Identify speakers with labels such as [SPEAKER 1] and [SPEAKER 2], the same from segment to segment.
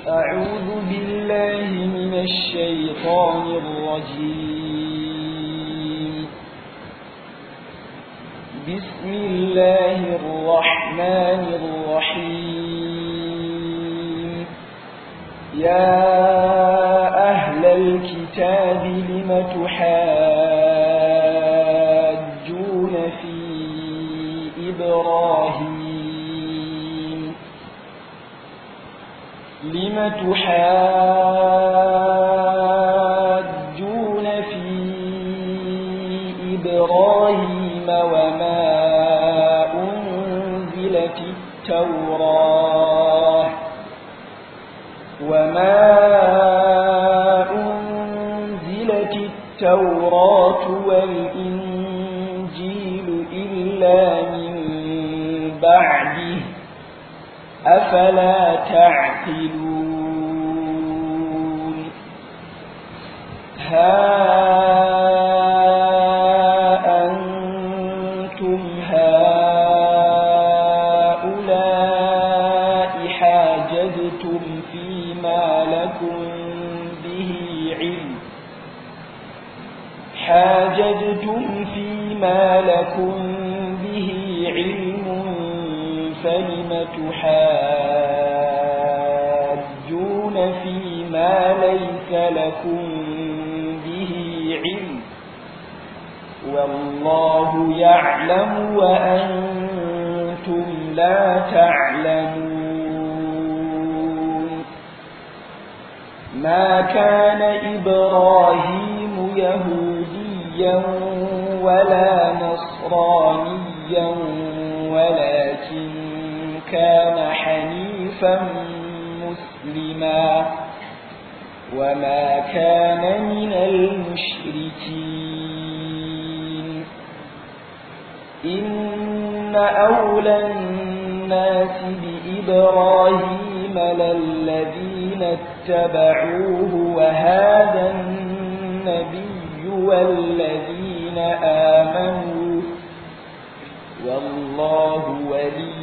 [SPEAKER 1] أعوذ بالله من الشيطان الرجيم بسم الله الرحمن الرحيم يا أهل الكتاب لم تحاجون في إبراهيم لم تحاجون في إبراهيم وما أنزلت التوراة وما أنزلت التوراة والإنجيل إلا من بعده أفلا تعقلون ها أنتم هؤلاء حاججتم فيما لكم به علم حاججتم فيما لكم به علم فلم تحاجون فيما ليس لكم به علم والله يعلم وأنتم لا تعلمون ما كان إبراهيم يهوديا ولا نصرانيا ولكن كان حنيفا مسلما وما كان من المشركين إن أولى الناس بإبراهيم للذين اتبعوه وهذا النبي والذين آمنوا والله ولي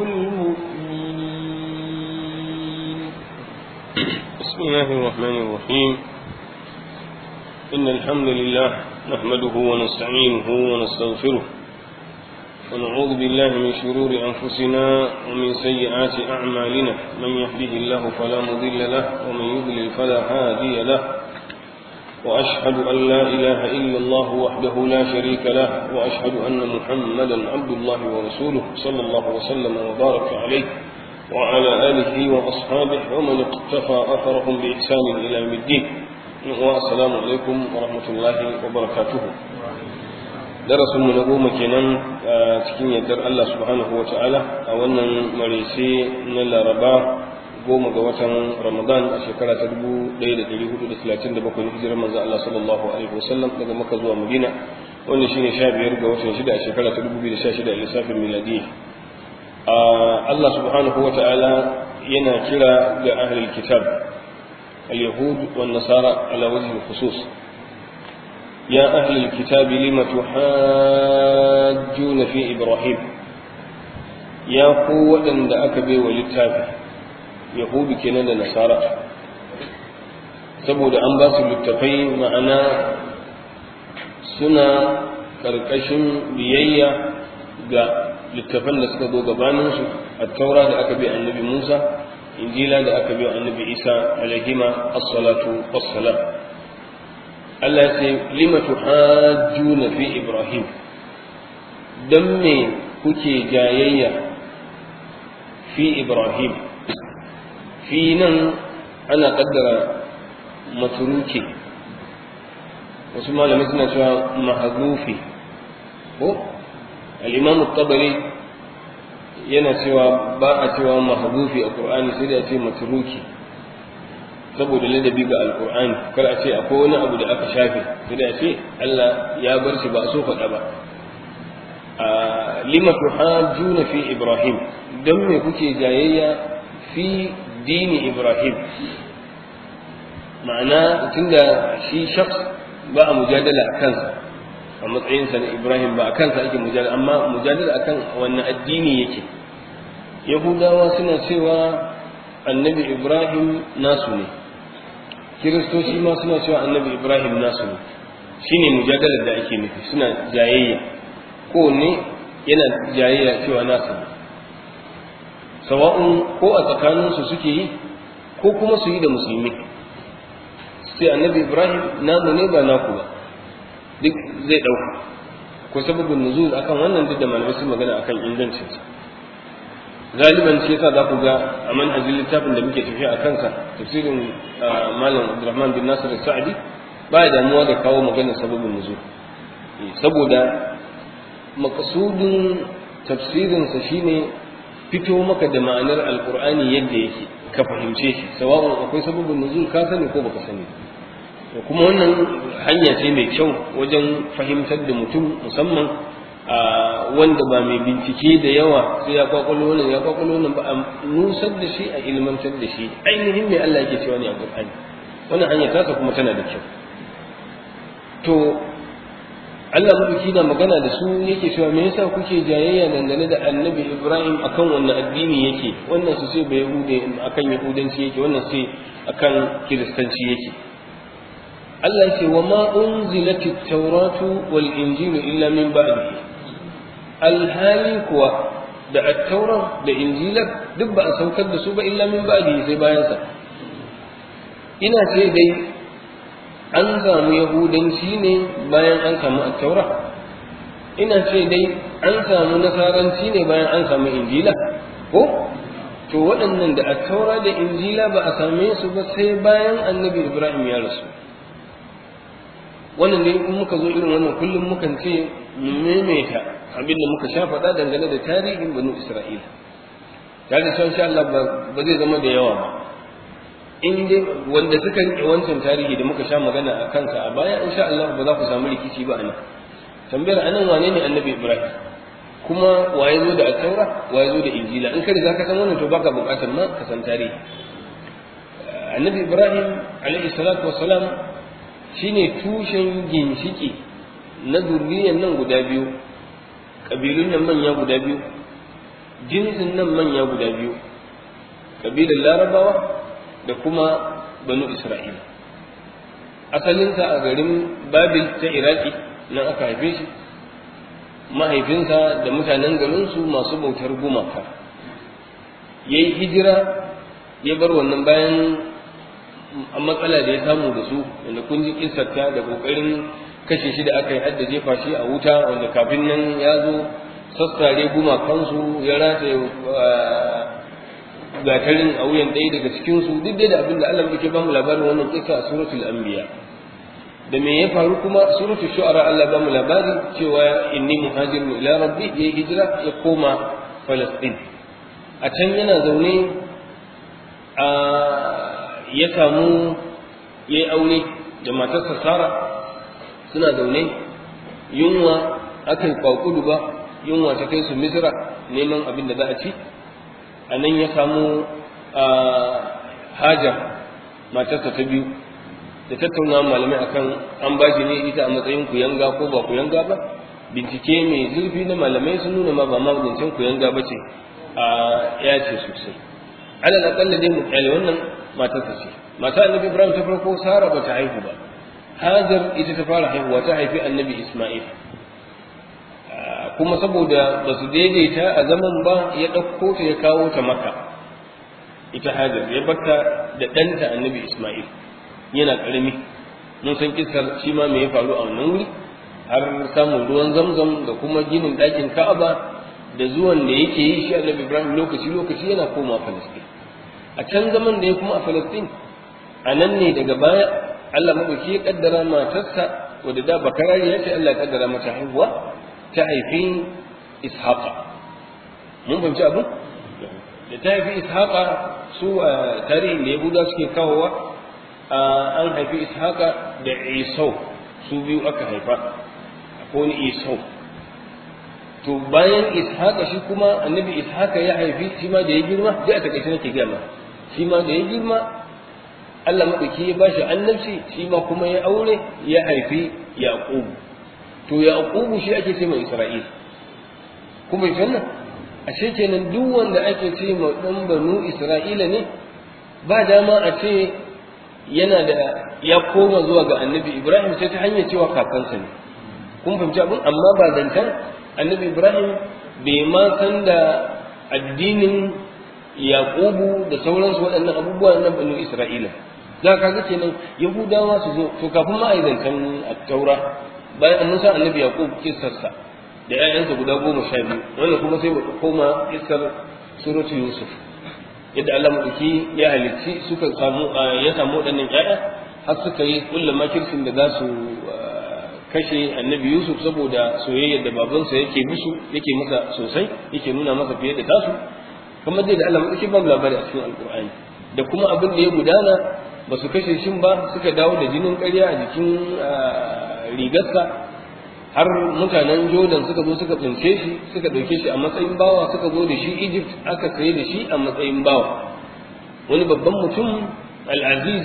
[SPEAKER 1] المؤمنين
[SPEAKER 2] بسم الله الرحمن الرحيم إن الحمد لله نحمده ونستعينه ونستغفره ونعوذ بالله من شرور أنفسنا ومن سيئات أعمالنا من يهده الله فلا مضل له ومن يضلل فلا هادي له وأشهد أن لا إله إلا الله وحده لا شريك له وأشهد أن محمدا عبد الله ورسوله صلى الله وسلم وبارك عليه وعلى آله وأصحابه ومن اقتفى أثرهم بإحسان إلى يوم الدين والسلام عليكم ورحمة الله وبركاته درس من نقوم كنان تكين يدر الله سبحانه وتعالى أولا مريسي نلا ربا goma ga watan Ramadan a shekara ta dubu ɗaya da ɗari hudu da talatin da bakwai hijirar manzo Allah sallallahu alaihi wasallam daga Makka zuwa Madina wanda shine sha biyar ga watan shida a shekara ta dubu biyu da sha shida a lissafin miladiyya Allah subhanahu wa ta'ala yana kira ga ahlul kitab al-yahud wan nasara ala wajhi khusus ya ahlul kitab lima tuhajjuna fi ibrahim ya ku waɗanda aka bai wa littafi yahudu kenan da nasara saboda an ba su littafai ma'ana suna ƙarƙashin biyayya ga littafan da suka zo gabaninsu a taura da aka bi annabi musa injila da aka bi annabi isa alaihima as-salatu was-salam Allah ya ce lima tuhajjuna fi ibrahim dan me kuke jayayya fi ibrahim fi nan ana kaddara maturuki wasu malamai suna cewa mahazufi ko al-imam tabari yana cewa ba a cewa mahzufi a qur'ani sai da ce matruki saboda ladabi ga alqur'ani kar a ce akwai wani abu da aka shafe sai da ce Allah ya bar shi ba a so faɗa ba lima tuhajjuna fi ibrahim dan me kuke jayayya fi dini ibrahim ma'ana tunda shi shakhs ba a mujadala a kansa a matsayinsa na ibrahim ba a kansa ake mujadala amma mujadala akan wannan addini yake yahudawa suna cewa annabi ibrahim nasu ne kiristoci ma suna cewa annabi ibrahim nasu ne shine mujadalar da ake nufi suna jayayya kowanne yana jayayya cewa nasu ne sawa'un ko a tsakaninsu suke yi ko kuma su yi da musulmi sai annabi ibrahim namu ne ba naku ba duk zai ɗauka ko sababin nuzul akan wannan duk da malamai sun magana akan ingancinsa galiban shi yasa za ku ga a manhajin littafin da muke tafiya a kansa tafsirin malam abdurrahman bin nasir sa'adi ba ya damuwa da kawo magana sababin nuzul saboda makasudin tafsirinsa shine fito maka da ma'anar alkur'ani yadda yake ka fahimce shi sawa'un akwai sababin nuzul ka sani ko baka sani kuma wannan hanya ce mai kyau wajen fahimtar da mutum musamman wanda ba mai bincike da yawa sai ya kwakwalo wannan ya kwakwalo wannan ba a nusar da shi a ilmantar da shi ainihin mai Allah yake cewa ne a Qur'ani wannan hanya tasa kuma tana da kyau to Allah mabuki na magana da su yake cewa me yasa kuke jayayya dangane da Annabi Ibrahim akan wannan addini yake wannan su sai bai yahude akan yahudanci yake wannan sai akan kiristanci yake Allah ce wa ma unzilatit tawratu wal injilu illa min ba'dihi alhali kuwa da attaurar da injilar duk ba a saukar da su ba illa min ba'di sai bayan sa ina ce dai an samu yahudanci ne bayan an samu attaura ina ce dai an samu nasaranci ne bayan an samu injila ko to waɗannan da attaura da injila ba a same su ba sai bayan annabi ibrahim ya rasu wannan ne in muka zo irin wannan kullum mukan ce mu maimaita abin da muka sha faɗa dangane da tarihin banu isra'ila tare da insha Allah ba zai zama da yawa ba in dai wanda suka rike wancan tarihi da muka sha magana a kansa a baya insha Allah ba za ku samu rikici ba anan tambayar anan wane ne annabi ibrahim kuma waye zo da attaura waye zo da injila in ka riga ka san wannan to baka buƙatar ma ka san tarihi annabi ibrahim alaihi salatu wassalam shine tushen ginshiki na zurriyan nan guda biyu ƙabilun nan manya guda biyu jinsin nan manya guda biyu ƙabilar larabawa da kuma banu isra'ila asalinsa a garin babil ta iraki nan aka haife shi mahaifinsa da mutanen garinsu masu bautar gumaka ya yi hijira ya bar wannan bayan matsala da ya samu da su wanda kun ji kisarta da ƙoƙarin kashe shi da aka yi hadda jefa shi a wuta wanda kafin nan ya zo sassare gumakansu ya rataye gatarin a wuyan ɗaya daga cikinsu duk dai da abin da Allah yake ba mu labarin wannan kisa a suratul anbiya da me ya faru kuma suratul shu'ara Allah ba mu labari cewa inni muhajirun ila rabbi ya hijira ya koma Falastin a can yana zaune a ya samu ya yi aure da matarsa Sara suna zaune yunwa akan kwakudu ba yunwa ta kai su misra neman abin da za a ci a nan ya samu hajar matarsa ta biyu da tattauna malamai akan an ba shi ne ita a matsayin kuyanga ko ba kuyanga ba bincike mai zurfi na malamai sun nuna ma ba ma zancen kuyanga ba ce a ya ce sosai alal akalla dai mu kyale wannan matarsa ce mata annabi ibrahim ta farko sara ba ta haihu ba hajar ita ta fara haihuwa ta haifi annabi isma'il kuma saboda ba su daidaita a zaman ba ya ɗauko ta ya kawo ta maka ita hajar ya bata da ɗanta annabi isma'il yana ƙarami mun san kisar shi ma me ya faru a wannan wuri har samun ruwan zamzam da kuma ginin ɗakin ka'aba da zuwan da yake yi shi annabi ibrahim lokaci lokaci yana koma falastin a can zaman da ya kuma a falastin a nan ne daga baya allah maɗauki ya ƙaddara matarsa wadda da bakarari ya ce allah ya ƙaddara mata haihuwa ta haifi ishaqa mun fahimci abu da ta haifi ishaqa su a tarihin da yahuda suke kawowa an haifi ishaqa da isau su biyu aka haifa ko ni isau to bayan ishaqa shi kuma annabi ishaqa ya haifi shi ma da ya girma da a takaice nake gama shi ma da ya girma Allah madauki ya bashi annabci shi ma kuma ya aure ya haifi yaqub to yaqubu shi ake ce mai isra'il kuma wannan ashe kenan duk wanda ake ce ma dan banu isra'ila ne ba dama a ce yana da ya koma zuwa ga annabi ibrahim sai ta hanyar cewa kakansa ne kun fahimci abin amma ba zancen annabi ibrahim bai ma san da addinin yaqubu da sauransu waɗannan abubuwa na banu isra'ila za ka ga kenan yahudawa su zo to kafin ma a yi zancen taura bayan an san annabi yaqub kissarsa da ƴaƴansa guda goma sha biyu wannan kuma sai mu koma kissar suratu yusuf yadda Allah madauki ya halicci suka samu ya samu waɗannan ƴaƴa har suka yi kulla makircin da za su kashe annabi yusuf saboda soyayyar da babansa yake musu yake masa sosai yake nuna masa fiye da tasu kamar dai da Allah madauki ba mu labari a cikin alqur'ani da kuma abin da ya gudana ba su kashe shin ba suka dawo da jinin ƙarya a jikin rigarsa har mutanen jordan suka zo suka tsince shi suka ɗauke shi a matsayin bawa suka zo da shi egypt aka saye da shi a matsayin bawa wani babban mutum al'aziz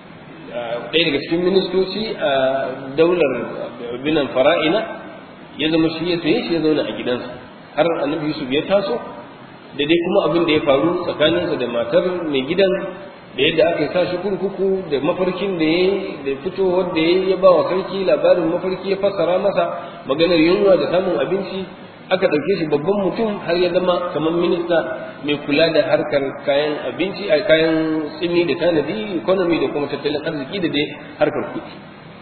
[SPEAKER 2] ɗaya daga cikin ministoci a daular binan fara'ina ya zama shi ya saye shi ya zauna a gidansa har annabi yusuf ya taso da dai kuma abin da ya faru tsakaninsa da matar mai gidan da yadda aka sa shi kurkuku da mafarkin da ya da fitowar da ya ya ba wa sarki labarin mafarki ya fassara masa maganar yunwa da samun abinci aka ɗauke shi babban mutum har ya zama kamar minista mai kula da harkar kayan abinci a kayan tsimi da tanadi economy da kuma tattalin arziki da dai harkar kuɗi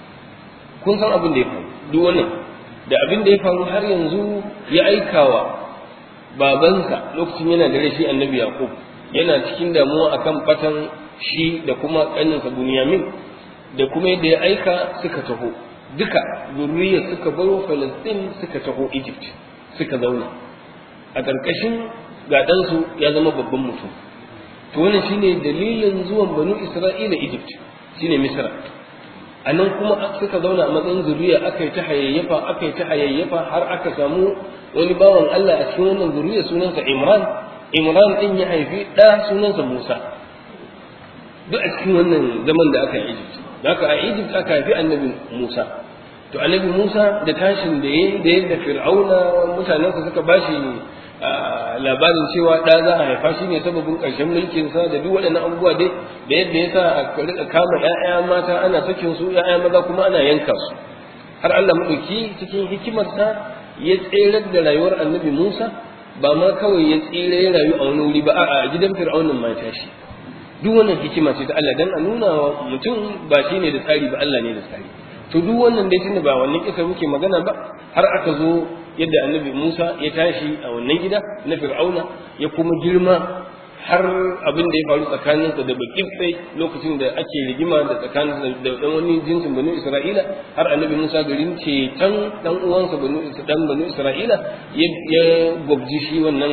[SPEAKER 2] kun san abin da ya faru duk wannan da abin da ya faru har yanzu ya aikawa babansa lokacin yana da rashi annabi yaqub yana cikin damuwa akan fatan shi da kuma ƙaninsa bunyamin da kuma yadda ya aika suka taho duka zurriya suka baro falastin suka taho egypt suka zauna a ƙarƙashin ga ɗansu ya zama babban mutum to wannan shine dalilin zuwan banu isra'ila egypt shine misra a nan kuma suka zauna a matsayin zuriya aka yi ta hayayyafa aka yi ta hayayyafa har aka samu wani bawan allah a cikin wannan zuriya sunansa imran imran din ya haifi ɗa sunansa musa duk a cikin wannan zaman da aka yi egypt da aka a egypt aka haifi annabi musa to annabi musa da tashin da ya da yadda fir'auna mutanensa suka bashi labarin cewa ɗa za a haifa shi ne sababin ƙarshen mulkinsa da duk waɗannan abubuwa dai da yadda ya sa a rika kama ‘ya'ya mata ana sakin su ‘ya'ya maza kuma ana yanka su har Allah maɗauki cikin hikimarsa ya tserar da rayuwar annabi Musa ba ma kawai ya tsira ya rayu a wani wuri ba a gidan fir'aunin ma tashi duk wannan hikima ce ta Allah dan a nuna wa mutum ba shi ne da tsari ba Allah ne da tsari to duk wannan dai tunda ba wannan kisa muke magana ba har aka zo yadda annabi Musa ya tashi a wannan gida na fir'auna ya kuma girma har abin da ya faru tsakaninsa da bakin lokacin da ake rigima da tsakanin da dan wani jinsin banu Isra'ila har annabi Musa garin ceton dan uwansa banu dan banu Isra'ila ya gwabji shi wannan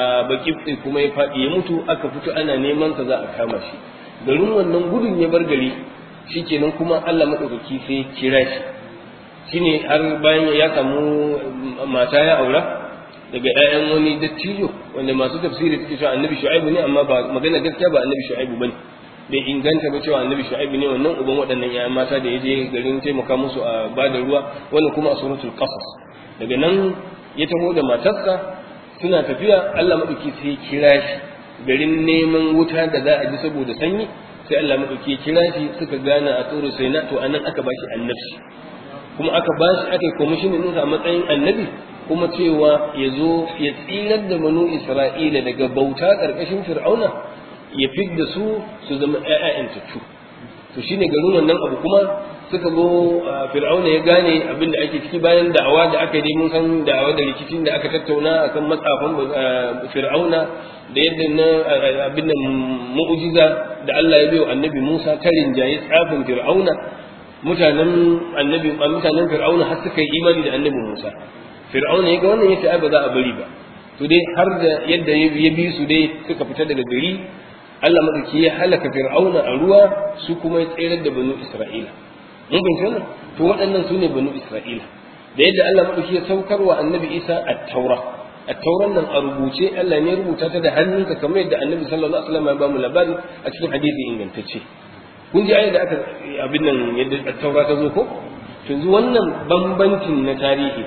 [SPEAKER 2] bakin kuma ya faɗi ya mutu aka fito ana neman sa za a kama shi garin wannan gudun ya bar gari shikenan kuma Allah madaukaki sai kira shi shine har bayan ya samu mata ya aura daga ƴaƴan wani dattijo wanda masu tafsiri suke cewa annabi shu'aibu ne amma ba magana gaskiya ba annabi shu'aibu bane bai inganta ba cewa annabi shu'aibu ne wannan uban waɗannan ƴaƴan mata da ya je garin taimaka musu a bada ruwa wannan kuma a suratul qasas daga nan ya taho da matarsa suna tafiya Allah madauki sai ya kira shi garin neman wuta da za a ji saboda sanyi sai Allah madauki ya kira shi suka gane a tsoro sai na to anan aka bashi annabci kuma aka bashi aka yi komishinin ɗinsa a matsayin annabi kuma cewa ya zo ya tsirar da banu isra'ila daga bauta ƙarƙashin fir'auna ya fidda su su zama ƴaƴan tattu to shine garin wannan abu kuma suka zo fir'auna ya gane abin da ake ciki bayan da'awa da aka yi mun san da'awa da rikicin da aka tattauna akan matsafan fir'auna da yadda na abin nan mu'jiza da Allah ya bayo annabi Musa ta rinjaye tsafin fir'auna mutanen annabi mutanen fir'auna har suka yi imani da annabi Musa fir'auna ya ga wannan yace ai ba za a bari ba to dai har da yadda ya bi su dai suka fita daga gari Allah madauki ya halaka fir'auna a ruwa su kuma ya tsere da banu Isra'ila mun bin wannan to waɗannan su ne banu Isra'ila da yadda Allah madauki ya saukar wa annabi Isa at-taura at-tauran nan a rubuce Allah ne ya rubuta ta da hannunsa kamar yadda annabi sallallahu alaihi wasallam ya ba mu labari a cikin hadisi ingantacce kun ji ayat da aka abin nan yadda at-taura ta zo ko yanzu wannan bambancin na tarihi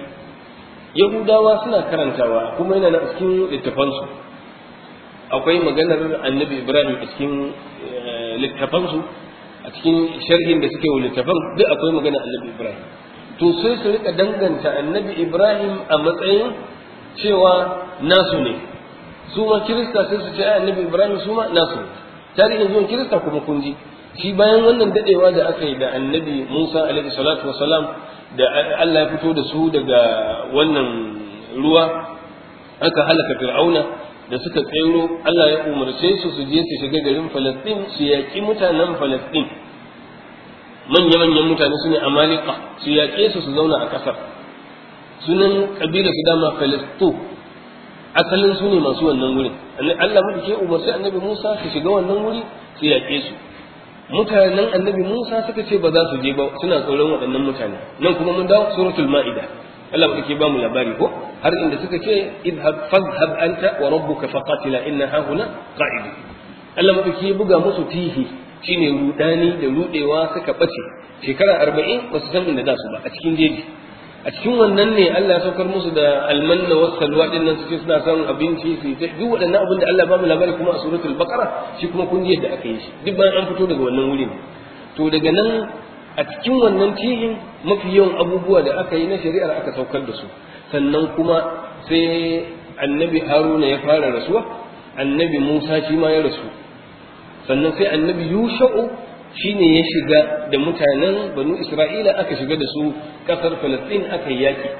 [SPEAKER 2] yahudawa suna karantawa kuma yana na cikin littafansu akwai maganar annabi ibrahim a cikin littafansu a cikin sharhin da suke wa littafan duk akwai magana annabi ibrahim to sai su rika danganta annabi ibrahim a matsayin cewa nasu ne su ma kirista sai su ce annabi ibrahim su ma nasu ne tarihin zuwan kirista kuma kun ji shi bayan wannan dadewa da aka yi da annabi musa alaihi salatu wasalam da allah ya fito da su daga wannan ruwa aka halaka fir'auna da suka tsero Allah ya umarce su su je su shiga garin Falastin su yaƙi mutanen Falastin manya-manyan mutane su ne Amalika su yaƙe su su zauna a ƙasar sunan ƙabilar su dama Falasto asalin su ne masu wannan wurin Allah mu ke umarci annabi Musa su shiga wannan wuri su yaƙe su mutanen annabi Musa suka ce ba za su je ba suna tsoron waɗannan mutane nan kuma mun dawo suratul ma'ida Allah ba ke ba mu labari ko har inda suka ce idhab fadhhab anta wa rabbuka faqatila inna hahuna qa'id Allah ma ke buga musu tihi shine rudani da rudewa suka bace shekara 40 ba su san inda za su ba a cikin jeji a cikin wannan ne Allah ya saukar musu da almanna was salwa din nan suke suna son abinci su yi duk waɗannan abin da Allah ba mu labari kuma a suratul baqara shi kuma kun ji yadda aka yi shi duk bayan an fito daga wannan wurin to daga nan a cikin wannan tihin mafi yawan abubuwa da aka yi na shari'ar aka saukar da su sannan kuma sai annabi haruna ya fara rasuwa annabi musa shi ma ya rasu sannan sai annabi yusha'u shine ya shiga da mutanen banu isra'ila aka shiga da su kasar falastin aka yi yaki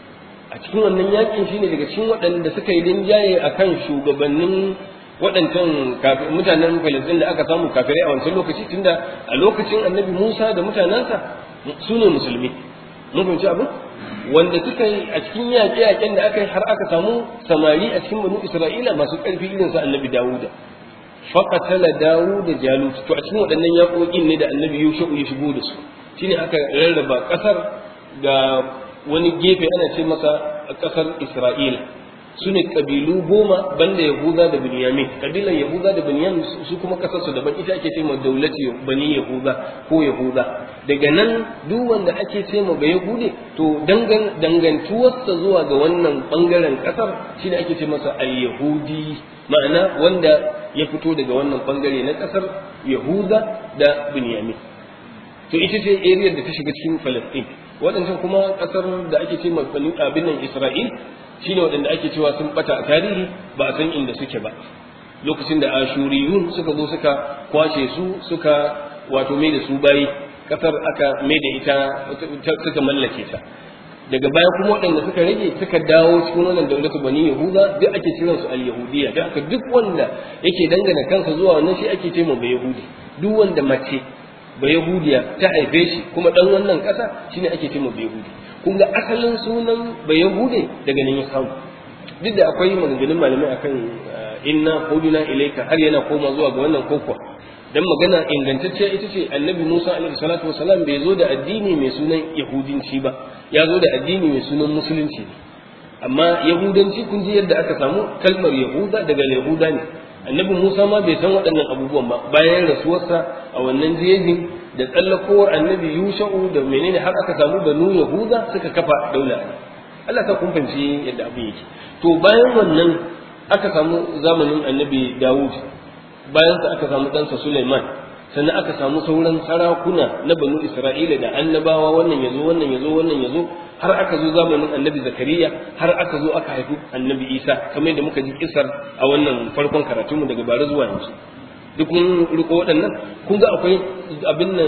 [SPEAKER 2] a cikin wannan yakin shine daga cikin waɗanda suka yi rinjaye akan shugabannin waɗancan mutanen Falasɗin da aka samu kafirai a wancan lokaci tunda a lokacin annabi Musa da mutanensa su ne musulmi mun fahimci abin wanda suka yi a cikin yaƙe-yaƙen da aka yi har aka samu samari a cikin banu Isra'ila masu ƙarfi irin su annabi Dawuda faqatala Dawuda Jalut to a cikin waɗannan yaƙoƙin ne da annabi Yusuf ya shigo da su shine aka rarraba ƙasar ga wani gefe ana ce masa ƙasar Isra'ila su ne ƙabilu goma banda yahuda da binyamin ƙabilan yahuda da binyamin su kuma kasarsu daban ita ake ce ma daulati bani yahuda ko yahuda daga nan duk wanda ake ce ma ba yahude to dangan dangantuwarsa zuwa ga wannan bangaren kasar shine ake ce masa al-yahudi ma'ana wanda ya fito daga wannan bangare na kasar yahuda da binyamin to ita ce area da ta shiga cikin Palestine waɗancan kuma kasar da ake ce ma abin nan Isra'il shine waɗanda ake cewa sun bata a tarihi ba a san inda suke ba lokacin da ashuriyun suka zo suka kwace su suka wato mai da su bayi kasar aka mai da ita suka mallake ta daga baya kuma waɗanda suka rage suka dawo cikin wannan daulatu bani yahuda duk ake kiran su al-yahudiyya da aka duk wanda yake dangana kansa zuwa wannan shi ake ce ma ba yahudi duk wanda mace ba yahudiya ta haife shi kuma dan wannan ƙasa shine ake ce ma ba yahudi kun ga asalin sunan ba yahude daga nan ya samu duk da akwai maganganun malamai akan inna huduna ilaika har yana koma zuwa ga wannan kokwa dan magana ingantacciya ita ce annabi Musa alaihi salatu wasalam bai zo da addini mai sunan yahudinci ba ya zo da addini mai sunan musulunci ne amma yahudanci kun ji yadda aka samu kalmar yahuda daga yahuda ne annabi Musa ma bai san waɗannan abubuwan ba bayan rasuwarsa a wannan jejin da tsallakowar annabi Yusha'u da menene har aka samu banu Yahuda suka kafa daula Allah ta kun fahimci yadda abin yake to bayan wannan aka samu zamanin annabi Dawud bayan sa aka samu ɗansa Sulaiman sannan aka samu sauran sarakuna na banu Isra'ila da annabawa wannan yazo wannan yazo wannan yazo har aka zo zamanin annabi Zakariya har aka zo aka haifi annabi Isa kamar yadda muka ji kisar a wannan farkon karatunmu daga bara zuwa yanzu duk mun riko waɗannan kun ga akwai abin nan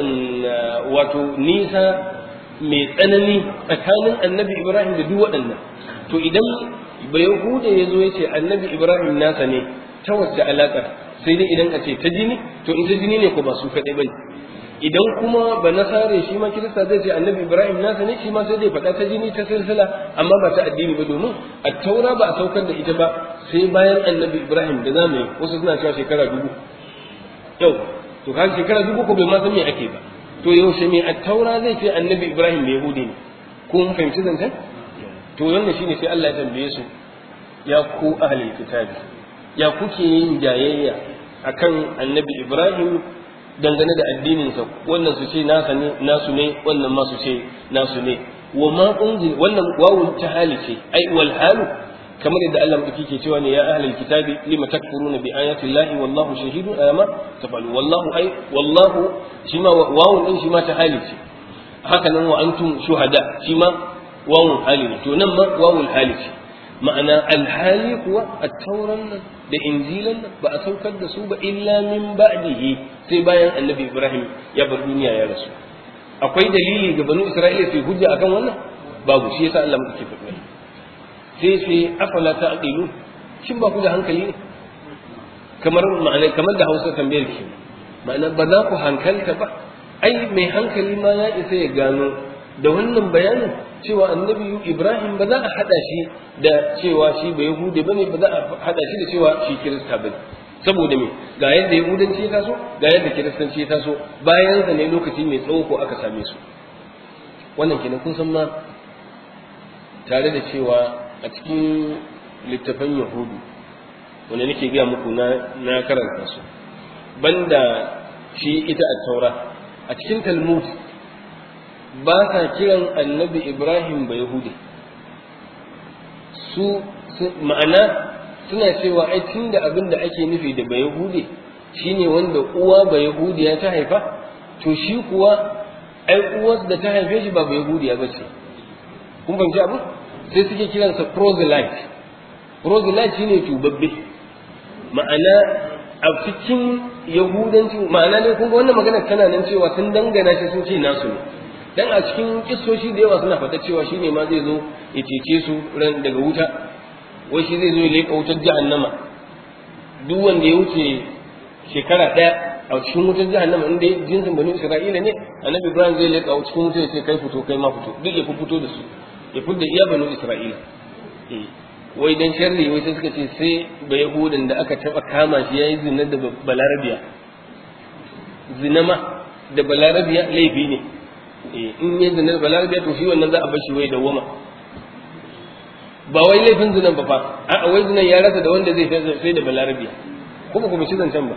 [SPEAKER 2] wato nisa mai tsanani tsakanin annabi Ibrahim da duk waɗannan to idan ba Yahuda ya zo ya ce annabi Ibrahim nasa ne ta wacce alaƙar sai dai idan a ce ta jini to in ta jini ne ko ba su kaɗai bane idan kuma ba nasare shi ma kirista zai ce annabi ibrahim nasa ne shi ma sai dai faɗa ta jini ta silsila amma ba ta addini ba domin a taura ba a saukar da ita ba sai bayan annabi ibrahim da zamu yi wasu suna cewa shekara dubu yau to kan shekara dubu ko bai ma san me ake ba to yaushe me a taura zai ce annabi ibrahim bai yahudi ne ko mun fahimci zancen to wannan shine sai Allah ya tambaye su ya ku ahlul kitabi ya kuke yin jayayya akan annabi ibrahim dangane da addininsa wannan su ce nasa ne nasu ne wannan ma su ce nasu ne wa ma unzil wannan wawul tahali ce ai wal halu kamar yadda Allah madauki ke cewa ne ya ahlul kitabi lima takfuruna bi ayati llahi wallahu shahidun ama tafalu wallahu ai wallahu shi ma wawun din shi ma ta hali ce haka nan wa antum shuhada shi ma wawun hali ne to nan ma wawul hali ce ma'ana alhali kuwa at-tauran nan da injilan nan ba a saukar da su ba illa min ba'dihi sai bayan annabi Ibrahim ya bar duniya ya rasu akwai dalili ga banu Isra'ila sai hujja akan wannan babu shi yasa Allah muke faɗi sai sai afala ta aqilu shin ba ku da hankali ne kamar ma'ana kamar da Hausa tambayar ki ma'ana ba za ku hankalta ba ai mai hankali ma ya isa ya gano da wannan bayanin cewa annabi Ibrahim ba za a hada shi da cewa shi ba Yahudi bane ba za a hada shi da cewa shi Kirista bane saboda me ga yadda Yahudanci ya taso ga yadda Kiristanci ya taso bayan sa ne lokaci mai tsawo ko aka same su wannan kenan kun san ma tare da cewa a cikin littafan yahudu wanda nake gaya muku na na karanta su banda shi ita a taura a cikin talmud ba sa kiran annabi ibrahim ba yahudi su ma'ana suna cewa ai tun da abin da ake nufi da ba yahudi shine wanda uwa ba yahudiya ta haifa to shi kuwa ai uwar da ta haife shi ba ba yahudiya ba ce kun fahimci abu sai suke kiransa proselyte proselyte shine tubabbe ma'ana a cikin yahudanci ma'ana ne kun ga wannan magana tana nan cewa sun dangana shi sun ce nasu ne dan a cikin kissoshi da yawa suna fata cewa shine ma zai zo ya cece su ran daga wuta wai shi zai zo ya leƙa wutar jahannama duk wanda ya wuce shekara ɗaya a cikin wutar jahannama in dai jinsin bani isra'ila ne annabi ibrahim zai leƙa cikin wutar ya ce kai fito kai ma fito duk ya fito da su ya fidda iya banu isra'ila wai dan sharri wai sai suka ce sai ba yahudan da aka taba kama shi yayi zina da balarabiya zina ma da balarabiya laifi ne in yi zina da balarabiya to shi wannan za a bar shi wai dawwama ba wai laifin zinan ba fa a wai zinan ya rasa da wanda zai sai da balarabiya kuma kuma ci zancen ba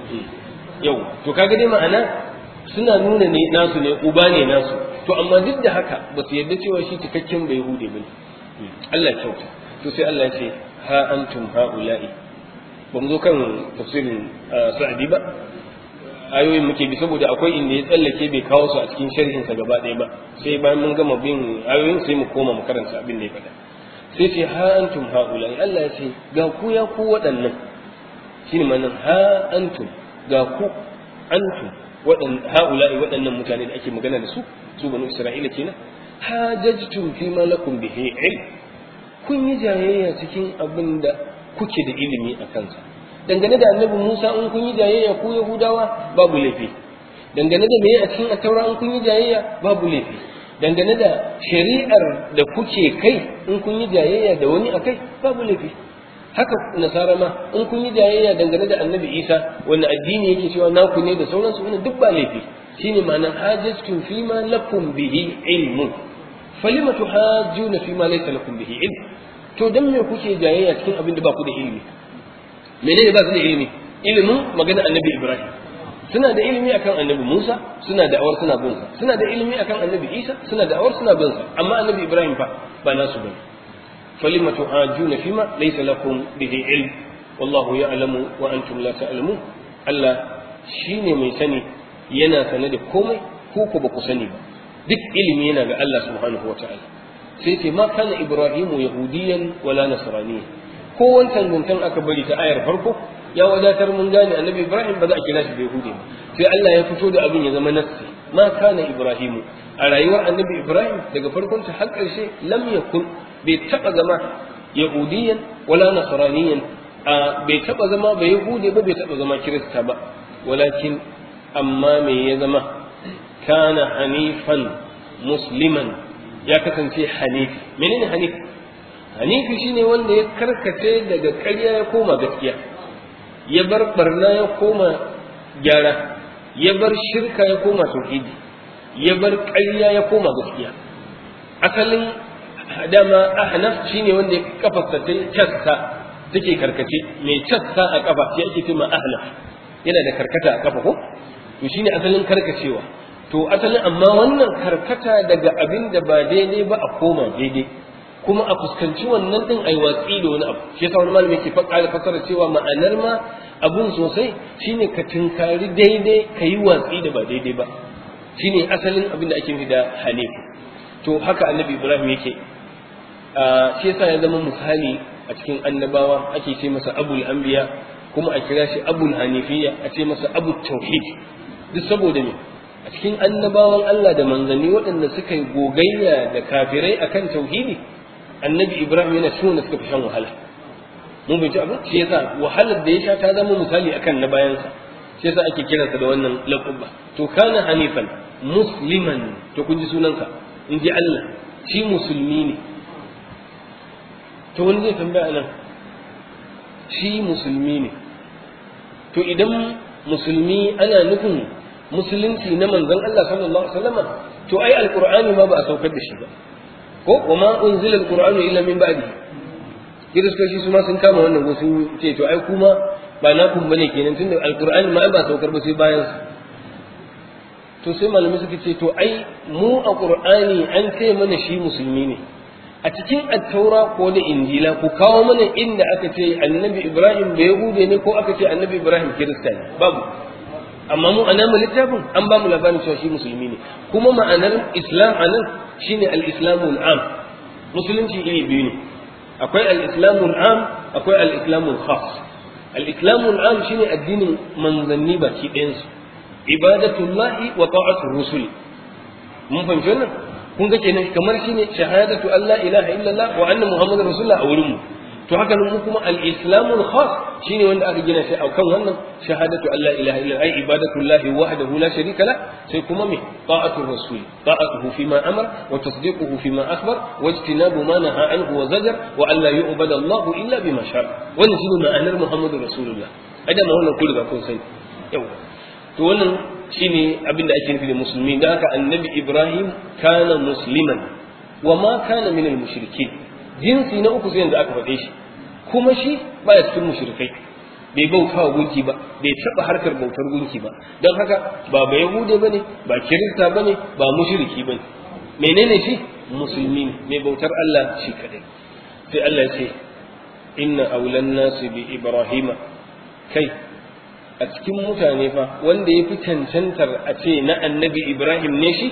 [SPEAKER 2] yau to kaga dai ma'ana suna nuna ne nasu ne uba ne nasu to amma duk da haka ba su yarda cewa shi cikakken bai hude bane Allah ya kyauta to sai Allah ya ce ha antum haula'i ba mu zo kan tafsirin sa'adi ba ayoyin muke bi saboda akwai inda ya tsallake bai kawo su a cikin sharhin sa gaba ɗaya ba sai bayan mun gama bin ayoyin sai mu koma mu karanta abin da ya faɗa sai ce ha antum haula'i Allah ya ce ga ku ya ku waɗannan shine ma'anar ha antum ga ku antum haula'i waɗannan mutane da ake magana da su su banu isra'ila kenan hajajtum fi ma lakum bihi ilm kun yi jayayya cikin abin da kuke da ilimi a kansa dangane da annabi Musa in kun yi jayayya ku Yahudawa babu laifi dangane da meye a cikin attaura in kun yi jayayya babu laifi dangane da shari'ar da kuke kai in kun yi jayayya da wani akai babu laifi haka nasara ma in kun yi jayayya dangane da annabi isa wanda addini yake cewa naku ne da sauransu wannan duk ba laifi shine ma'anar hajjatun fi ma lakum bihi ilmun falima tuhajjuna fi ma laysa lakum bihi ilm to dan me kuke jayayya cikin abin da ba ku da ilimi menene ba su da ilimi ilimin magana annabi ibrahim suna da ilimi akan annabi musa suna da awar suna bin sa suna da ilimi akan annabi isa suna da awar suna bin sa amma annabi ibrahim fa ba nasu bane فلم تحاجون فيما ليس لكم به علم والله يعلم وأنتم لا تعلمون Allah shine mai sani yana sane da komai ko ku ba ku sani ba duk ilimi yana ga Allah subhanahu wataala sai ce ma kana ibrahimu yahudiyan wala nasraniya ko wancan guntan aka bari ta ayar farko ya wadatar mun gane annabi ibrahim ba za a kira shi da yahudi ba sai Allah ya fito da abin ya zama nassi ma kana ibrahimu a rayuwar annabi ibrahim daga farkon ta har ƙarshe lam yakun bai taɓa zama yahudiyan wala nasraniyan bai taɓa zama ba yahudi ba bai taɓa zama kirista ba walakin amma me ya zama kana hanifan musliman ya kasance hanifi menene hanifi hanifi shine wanda ya karkace daga ƙarya ya koma gaskiya ya bar barna ya koma gyara ya bar shirka ya koma tauhidi ya bar ƙarya ya koma gaskiya asalin dama ahnaf shine wanda ya kafarsa ta cassa take karkace mai cassa a kafa sai ake cewa ahnaf yana da karkata a kafa ko to shine asalin karkacewa to asalin amma wannan karkata daga abin da ba daidai ba a koma daidai kuma a fuskanci wannan din ai watsi da wani abu shi yasa wani malami ke faɗa fasara cewa ma'anar ma abun sosai shine ka tinkari daidai ka yi watsi da ba daidai ba shine asalin abin da ake nufi da hanif to haka annabi ibrahim yake shi yasa ya zama misali a cikin annabawa ake ce masa abul anbiya kuma a kira shi abul hanifiya a ce masa abul tauhid duk saboda me a cikin annabawan Allah da manzanni waɗanda suka yi gogayya da kafirai akan tauhidi annabi ibrahim yana cikin wanda suka fi shan wahala mun bai abin shi yasa wahalar da ya sha ta zama misali akan na bayansa shi yasa ake kiransa da wannan laqaba to kana hanifan musliman to kun ji sunansa in ji Allah shi musulmi ne to wani zai tambaya nan shi musulmi ne to idan musulmi ana nufin musulunci na manzon Allah sallallahu alaihi wasallam to ai alqur'ani ma ba a saukar da shi ba ko wa ma unzila alqur'anu illa min ba'di kiristoci su ma sun kama wannan wasu ce to ai kuma ba na kun bane kenan tunda alqur'ani ma ba saukar ba sai bayan to sai malamai suka ce to ai mu a qur'ani an ce mana shi musulmi ne a cikin attaura ko da injila ku kawo mana inda aka ce annabi ibrahim da yahude ne ko aka ce annabi ibrahim kirista ne babu amma mu ana mu littafin an ba mu labarin cewa shi musulmi ne kuma ma'anar islam anan shine al-islamul am musulunci iri biyu ne akwai al-islamul am akwai al-islamul khas al-islamul am shine addinin manzanni baki ɗayansu ibadatullahi wa ta'atur rusuli mun fahimci wannan kun ga kenan kamar shine shahadatu Allah ilaha illallah wa anna muhammadar rasulullah a wurin mu to haka nan mu kuma al-islamul khas shine wanda aka gina shi a kan wannan shahadatu Allah ilaha illallah ai ibadatu Allah wahdahu la sharika la sai kuma me ta'atu rasul ta'atuhu fi ma amara wa tasdiquhu fi ma akhbar wa ijtinabu ma naha anhu wa zajar wa an la yu'bada Allah illa bima shara wannan shine ma'anar muhammadur rasulullah ada ma wannan kullu ga kun sani yawa to wannan shine abin da ake nufi da musulmi da haka annabi ibrahim kana musliman wa ma kana min al mushrikin jinsi na uku sai yanzu aka faɗe shi kuma shi baya cikin mushrikai bai bauta wa gunki ba bai taɓa harkar bautar gunki ba don haka ba ba yahude bane ba kirista bane ba mushriki bane menene shi musulmi ne mai bautar Allah shi kadai sai Allah ya ce inna aulan nasi bi ibrahima kai a cikin mutane fa wanda ya fi cancantar a ce na annabi Ibrahim ne shi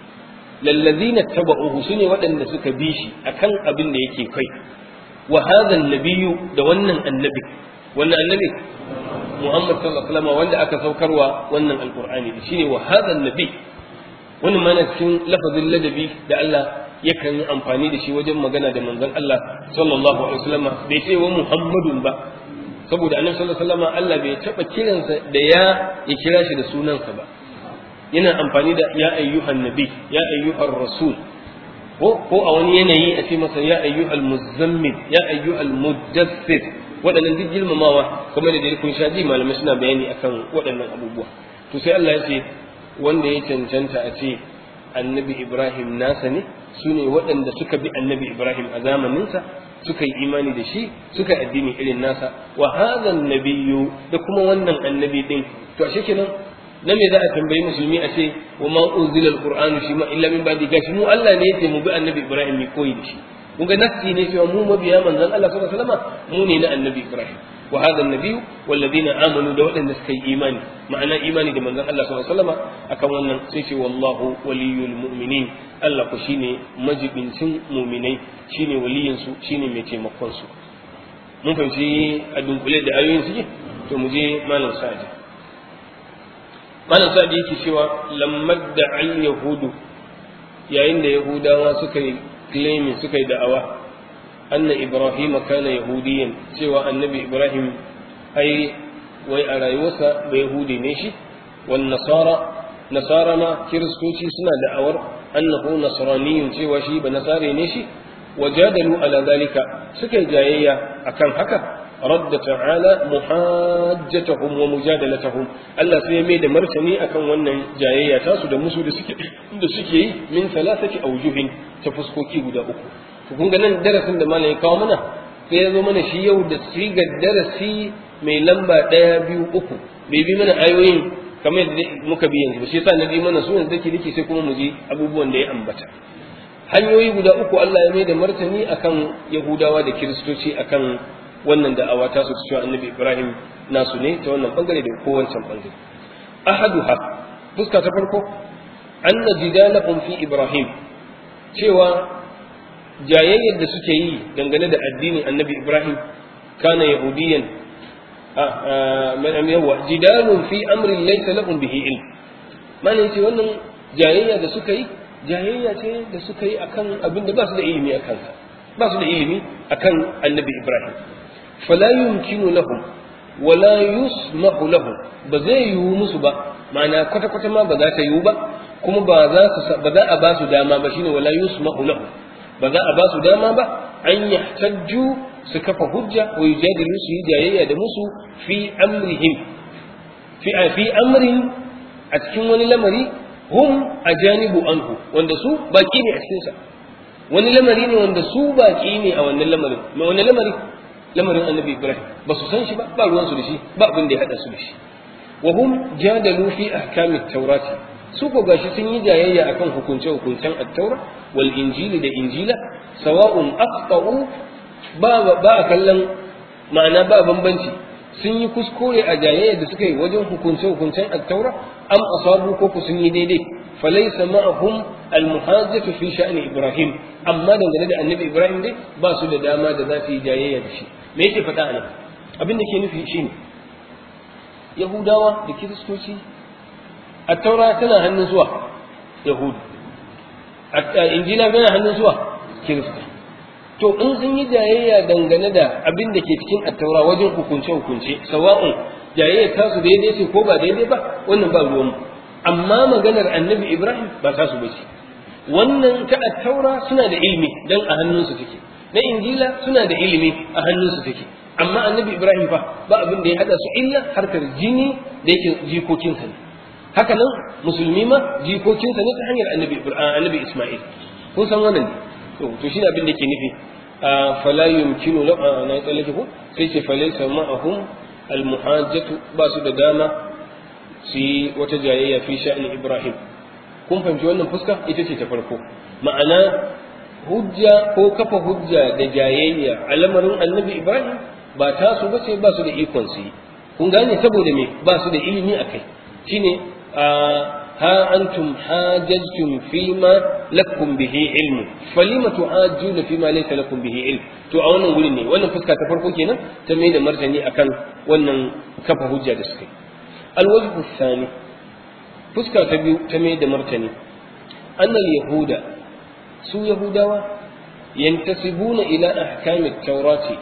[SPEAKER 2] lallazina taba'uhu su ne waɗanda suka bi shi akan abin da yake kai wa hadha nabiyyu da wannan annabi wannan annabi Muhammad sallallahu alaihi wasallam wanda aka saukarwa wannan alqur'ani shine wa hadha nabi wannan mana cikin lafazin ladabi da Allah yakan yi amfani da shi wajen magana da manzon Allah sallallahu alaihi wasallam bai ce wa Muhammadun ba saboda annabi sallallahu alaihi wasallam Allah bai taba kiransa da ya ya kira shi da sunansa ba yana amfani da ya ayyuhan nabi ya ayyuhar rasul ko ko a wani yanayi a ce masa ya ayyuhal muzammil ya ayyuhal muddathir waɗannan duk girmamawa kuma da dai kun sha ji malamai suna bayani akan waɗannan abubuwa to sai Allah ya ce wanda ya cancanta a ce annabi Ibrahim nasa ne su ne waɗanda suka bi annabi Ibrahim a zamaninsa suka yi imani da shi suka yi addini irin nasa wa hadha nabiyyu da kuma wannan annabi din to ashe kenan na me za a tambayi musulmi a ce wa ma unzila alqur'anu shi ma illa min ba'di gashi mu Allah ne yace mu bi annabi Ibrahim mu koyi da shi kun ga nafsi ne cewa mu mabiya manzon Allah sallallahu alaihi wasallam mu ne na annabi Ibrahim wa hadha an-nabiyyu walladhina amanu da waɗanda suka yi imani ma'ana imani da manzon Allah sallallahu alaihi wasallam akan wannan sai ce wallahu waliyul mu'minin Allah ku shine majibincin mu'minai shine waliyin su shine mai taimakon su mun fahimci a dunkule da ayoyin suke to mu je malam sa'adi malam sa'adi yake cewa lammad da al yahudu yayin da yahudawa suka yi claiming suka yi da'awa anna ibrahim kana yahudiyan cewa annabi ibrahim ai wai a rayuwarsa ba yahudi ne shi wan nasara nasara ma kiristoci suna da'awar annahu nasraniyun cewa shi ba nasare ne shi wajadalu ala zalika suka yi jayayya akan haka radda ta'ala muhajjatahum wa mujadalatahum Allah sai ya mai da martani akan wannan jayayya tasu da musu da suke da suke yi min salasati awjuhin ta fuskoki guda uku to kun ga nan darasin da malam ya kawo mana sai ya zo mana shi yau da sigar darasi mai lamba ɗaya biyu uku bai bi mana ayoyin kamar yadda muka bi yanzu ba shi yasa na bi mana su yanzu dake dake sai kuma mu ji abubuwan da ya ambata hanyoyi guda uku Allah ya mai da martani akan Yahudawa da Kiristoci akan wannan da'awa ta su cewa Annabi Ibrahim nasu ne ta wannan bangare da ko wancan bangare ahaduha fuska ta farko anna jidalahum fi Ibrahim cewa jayayyar da suke yi dangane da addinin Annabi Ibrahim kana yahudiyan yawa jidalun fi amrin laysa lahum bihi ilm mana ce wannan jayayya da suka yi jayayya ce da suka yi akan abin da ba su da ilimi a kansa ba su da ilimi akan annabi ibrahim fala yumkinu lahum wala yusmahu lahum ba zai yiwu musu ba ma'ana kwata kwata ma ba za ta yiwu ba kuma ba za su ba za a ba su dama ba shine wala yusmahu lahum ba za a ba su dama ba an yahtajju su kafa hujja wa yujadilu su yi jayayya da musu fi amrihim fi fi amrin a cikin wani lamari hum ajanibu anhu wanda su baki ne a cikin sa wani lamari ne wanda su baki ne a wannan lamarin mai wani lamari lamarin annabi ibrahim ba su san shi ba ba ruwan su da shi ba abin da ya hada su da shi wa hum jadalu fi ahkami taurati su ko gashi sun yi jayayya akan hukunce hukuncen at-taura wal injili da injila sawa'un aqta'u ba ba a kallon ma'ana ba bambanci sun yi kuskure a jayayya da suka yi wajen hukunce hukuncen at-taura am asabu ko ku sun yi daidai falaysa ma'ahum al-muhajjatu fi sha'ni ibrahim amma dangane da annabi ibrahim dai ba su da dama da za su yi jayayya da shi me yake faɗa anan abin da ke nufi shine yahudawa da kiristoci at-taura tana hannun zuwa yahudu injila tana hannun zuwa kirista to in sun yi jayayya dangane da abin da ke cikin attaura wajen hukunce hukunce sawa'un jayayya ta su daidai ce ko ba daidai ba wannan ba ruwan amma maganar annabi ibrahim ba ta su bace wannan ta attaura suna da ilimi dan a hannunsu take na injila suna da ilimi a hannunsu take amma annabi ibrahim fa ba abin da ya hada su illa harkar jini da yake jikokinsa ne haka nan musulmi ma jikokinsa ne ta hanyar annabi annabi isma'il kun san wannan ne to to shine abin da ke nufi fala yumkinu la na tsallake ko sai ce falaysa ma'ahum almuhajjatu ba su da dama su yi wata jayayya fi sha'ani ibrahim kun fahimci wannan fuska ita ce ta farko ma'ana hujja ko kafa hujja da jayayya a lamarin annabi ibrahim ba ta su bace ba su da ikon su yi kun gane saboda me ba su da ilimi akai shine ها أنتم حاججتم فيما لكم به علم فلم تحاجون فيما ليس لكم به علم to a wannan wurin ne wannan fuska ta farko kenan ta mai da martani akan wannan kafa hujja da suka yi alwajhu thani fuska ta biyu ta mai da martani annal yahuda su yahudawa yantasibuna ila ahkami taurati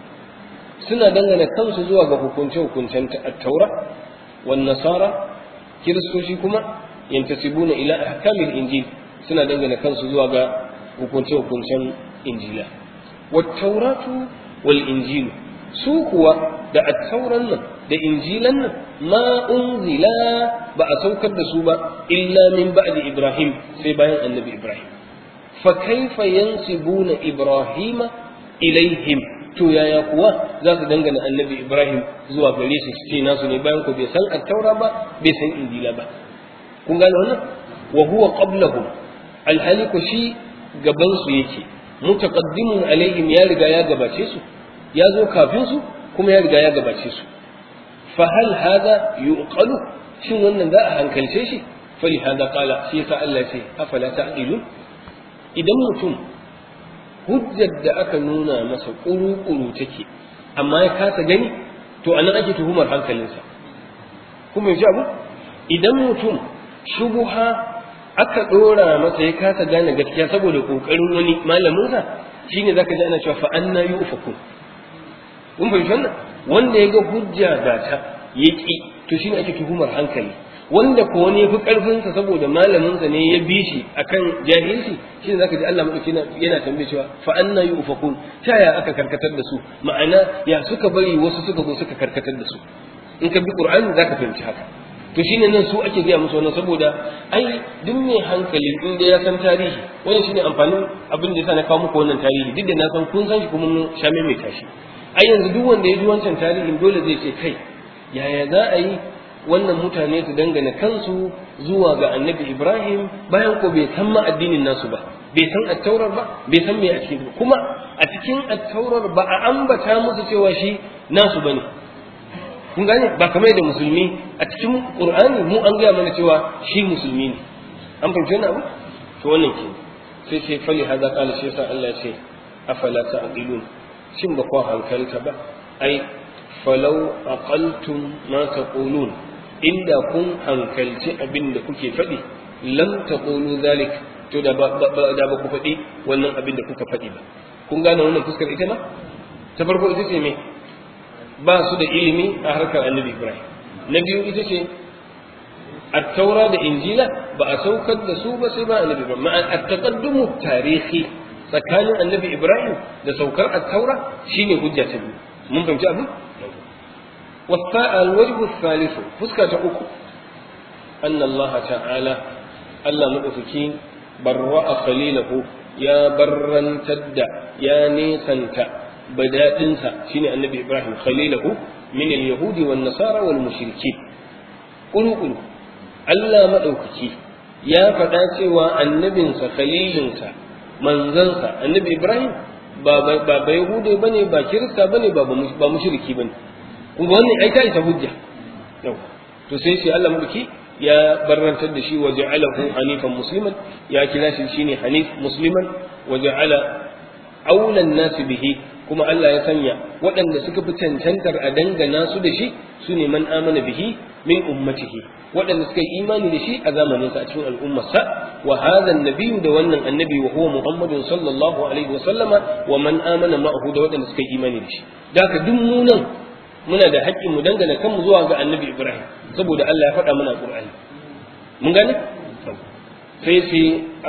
[SPEAKER 2] suna dangana kansu zuwa ga hukunce hukuncen at-taura wan nasara kiristoci kuma yantasibuna ila ahkamil injil suna dangana kansu zuwa ga hukunce hukuncen injila wat-tauratu wal injil su kuwa da at-tauran nan da injilan nan ma unzila ba a saukar da su ba illa min ba'di ibrahim sai bayan annabi ibrahim fa kaifa yansibuna ibrahima ilaihim to yaya kuwa za su dangana annabi ibrahim zuwa gare su su ce nasu ne bayan ku bai san attaura ba bai san injila ba kun gane wannan wa huwa qablahum alhali ko shi gaban su yake mutaqaddimun alaihim ya riga ya gabace su ya zo kafin su kuma ya riga ya gabace su fa hal hada yuqalu shin wannan za a hankalce shi fali hada qala shi yasa Allah ce afala ta'qilun idan mutum hujjar da aka nuna masa ƙuru-ƙuru take amma ya kasa gani to a nan ake tuhumar hankalinsa kuma yanzu abu idan mutum shubuha aka ɗora masa ya kasa gane gaskiya saboda ƙoƙarin wani malaminsa shine zaka ji ana cewa fa anna yufaku kun fahimci wannan wanda ya ga hujja ga ta yaki to shine ake tuhumar hankali wanda ko wani fi karfinsa saboda malaminsa ne ya bi shi akan jahilci shine zaka ji Allah madauki yana tambaye cewa fa anna yufakun ta ya aka karkatar da su ma'ana ya suka bari wasu suka zo suka karkatar da su in ka bi qur'ani zaka fahimci haka to shine nan su ake gaya musu wannan saboda ai duk mai hankali in da ya san tarihi wannan shine amfanin abin da yasa na kawo muku wannan tarihi duk da na san kun san shi kuma mun sha mai tashi ai yanzu duk wanda ya ji wancan tarihin dole zai ce kai yaya za a yi wannan mutane su dangana kansu zuwa ga annabi Ibrahim bayan ko bai san ma addinin nasu ba bai san attaurar ba bai san me a cikin kuma a cikin attaurar ba a ambata musu cewa shi nasu bane kun gane ba kamar da musulmi a cikin qur'ani mu an gaya mana cewa shi musulmi ne an fahimci wannan abu to wannan ke sai sai fali hada qala shi yasa Allah ya ce afala ta'qilun shin ba ku hankalta ba ai falau aqaltum ma taqulun inda kun hankalci abin da kuke faɗi lam taqulu zalik to da ba da ba ku faɗi wannan abin da kuka faɗi ba kun gane wannan fuskar ita ma ta farko ita ce me ba su da ilimi a harkar annabi ibrahim na biyu ita ce التوراة da injila ba a saukar da su ba sai ba annabi ibrahim ma'a at-taqaddumu tarihi tsakanin annabi ibrahim da saukar at-taura shine hujja ta biyu mun fahimci abin والوجه الثالث فسكة أكو أن الله تعالى ألا مدفكين برأ خليله يا برا تدع يا نيسنت بداتنسا شين النبي إبراهيم خليله من اليهود والنصارى والمشركين قلوا قلوا ألا مدفكي يا فتاتي والنبي خليلنسا منزلسا النبي إبراهيم ba ba yahude bane ba kirista bane ba ba mushriki bane kuma wannan ai ta isa hujja yau to sai shi Allah mulki ya barrantar da shi wa ja'alahu hanifan musliman ya kira shi shine hanif musliman wa ja'ala aulan nas bihi kuma Allah ya sanya waɗanda suka fi cancantar a dangana su da shi su ne man amana bihi min ummatihi waɗanda suka yi imani da shi a zamaninsa a cikin al'ummarsa wa hadha annabiyyu da wannan annabi wa huwa muhammadun sallallahu alaihi wa sallama wa man amana ma'ahu da waɗanda suka yi imani da shi da haka duk mu nan muna da haƙƙin mu dangana kanmu zuwa ga annabi ibrahim saboda Allah ya faɗa mana qur'ani mun gane sai sai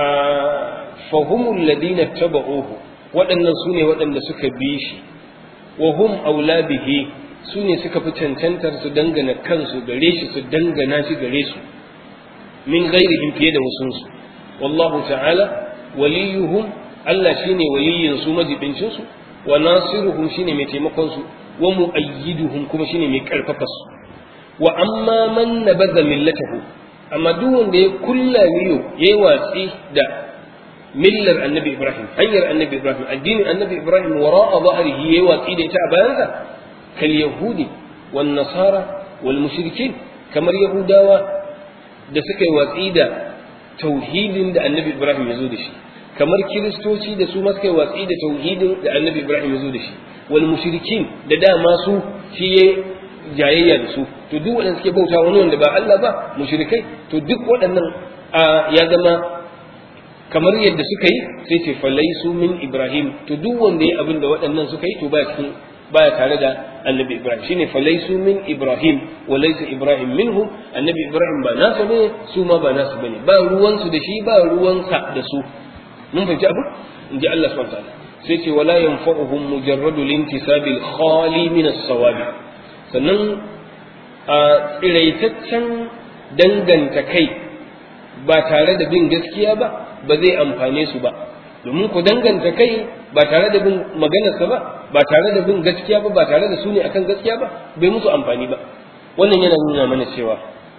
[SPEAKER 2] fahumul ladina tabauhu waɗannan su ne waɗanda suka bi shi wa hum aula bihi su ne suka fi cancantar su dangana kansu gare shi su dangana shi gare su min ghairihim fiye da wasunsu wallahu ta'ala waliyuhum Allah shine waliyin su majibincin su wa nasiruhum shine mai taimakon su wa mu'ayyiduhum kuma shine mai karfafa su wa amma man nabadha millatahu amma duk wanda ya kulla miyo yayi watsi da millar annabi ibrahim hanyar annabi ibrahim addinin annabi ibrahim wara'a zahrihi yayi watsi da ita a bayansa kal yahudi wan nasara wal mushrikin kamar yahudawa da suka yi watsi da tauhidin da annabi ibrahim ya zo da shi kamar kiristoci da su ma suka yi watsi da tauhidin da annabi ibrahim ya zo da shi wal mushrikin da dama su shi ya jayayya da su to duk waɗanda suke bauta wani wanda ba Allah ba mushrikai to duk waɗannan ya zama kamar yadda suka yi sai ce falaisu min ibrahim to duk wanda ya abin da waɗannan suka yi to baya cikin baya tare da annabi ibrahim shine falaisu min ibrahim wa laysa ibrahim minhu annabi ibrahim ba nasa bane su ma ba nasu bane ba ruwansu da shi ba ruwansa da su mun fahimci abu in ji Allah subhanahu wa ta'ala sai ce wala yanfa'uhum mujarradu lintisabil khali min as-sawabi sannan a tsiraitaccen danganta kai ba tare da bin gaskiya ba ba zai amfane su ba domin ku danganta kai ba tare da bin maganarsa ba ba tare da bin gaskiya ba ba tare da su ne akan gaskiya ba bai musu amfani ba wannan yana nuna mana cewa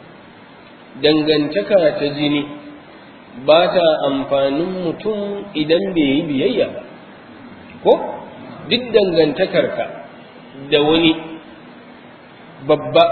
[SPEAKER 2] dangantaka ta jini ba ta amfanin mutum idan bai yi biyayya ba ko duk dangantakarka da wani babba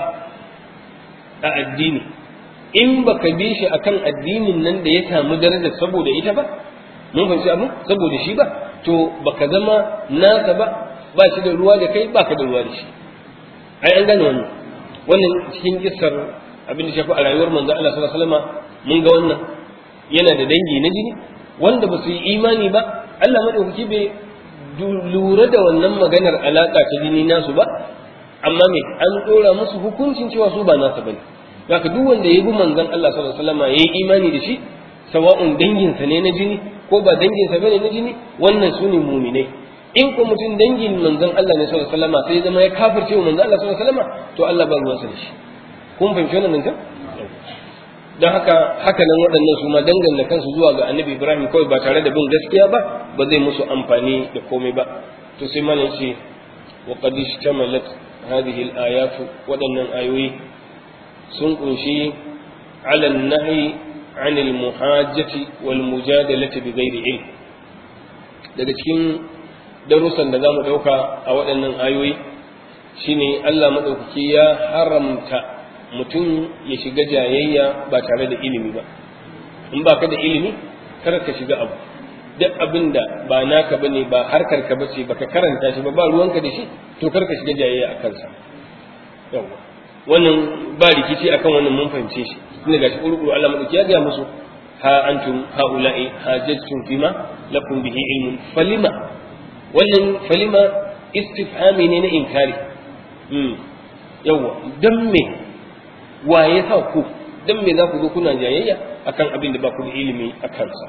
[SPEAKER 2] a addini in baka bi shi akan addinin nan da ya samu daraja saboda ita ba mun fahimci abu saboda shi ba to baka zama nasa ba ba shi da ruwa da kai baka da ruwa da shi ai an gane wannan wannan cikin kissar abin da shafi a rayuwar manzo Allah sallallahu alaihi wasallam mun ga wannan yana da dangi na jini wanda ba su yi imani ba Allah madaukaki bai lura da wannan maganar alaka ta jini nasu ba amma me an dora musu hukuncin cewa su ba nasa bane zaka duk wanda ya bi manzon Allah sallallahu alaihi wasallam yayi imani da shi sawa'un danginsa ne na jini ko ba danginsa bane na jini wannan su ne muminai in ko mutum dangin manzon Allah ne sallallahu alaihi wasallam sai zama ya kafirce wa manzon Allah sallallahu alaihi wasallam to Allah ba ruwansa da shi kun fahimci wannan nan don haka haka nan waɗannan su ma danganta kansu zuwa ga annabi Ibrahim kawai ba tare da bin gaskiya ba ba zai musu amfani da komai ba to sai malam ce wa qad ishtamalat hadhihi al-ayat waɗannan ayoyi sun kunshi ala nahi anil muhajjati wal mujadalati bi ghairi ilm daga cikin darussan da zamu dauka a waɗannan ayoyi shine Allah madaukaki ya haramta mutum ya shiga jayayya ba tare da ilimi ba in baka da ilimi kar ka shiga abu duk abin da ba naka bane ba harkar ka bace baka karanta shi ba ba ruwanka da shi to kar ka shiga jayayya a kansa yawa wannan ba rikici akan wannan mun fahimce shi tunda gashi urkuru Allah madauki ya ga musu ha antum haula'i hajjtum fima lakum bihi ilmun falima wannan falima istifhami ne na inkari hmm yawa dan me waye sa ku dan me za ku zo kuna jayayya akan abin da ba ku da ilimi a kansa